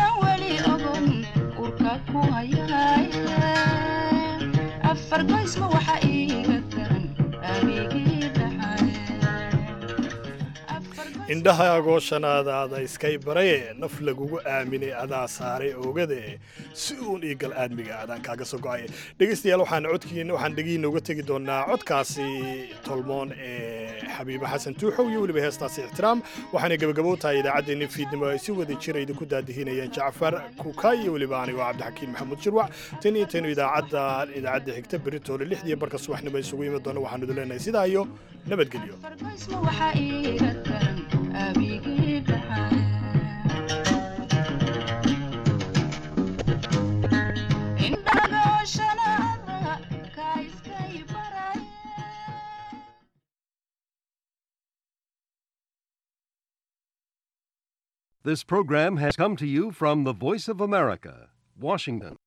afar goys ma indhahaagoo shanaadaada iskay baraye naf lagugu aaminay adaa saaray oogade si uun iigal aadmiga adaan kaaga soo go-ay dhegeystayaal waxaan codkiin waxaan dhegiina uga tegi doonaa codkaasi tolmoon ee xabiibe xasan tuuxow iyo weliba heestaasi ixtiraam waxaanay gebagabow tahay idaacaddeenni fiidnimo ay si wada jira idinku daadihinayeen jacfar kuka iyo weliba anigoo cabdixakiin maxamuud jirwac tan iyo tanu idaacadda idaacadda xigta beritoole lixdiyo barka subaxnimo isugu imi doona waxaanu idin leenahay sidaa iyo nabadgelyo This program has come to you from the Voice of America, Washington.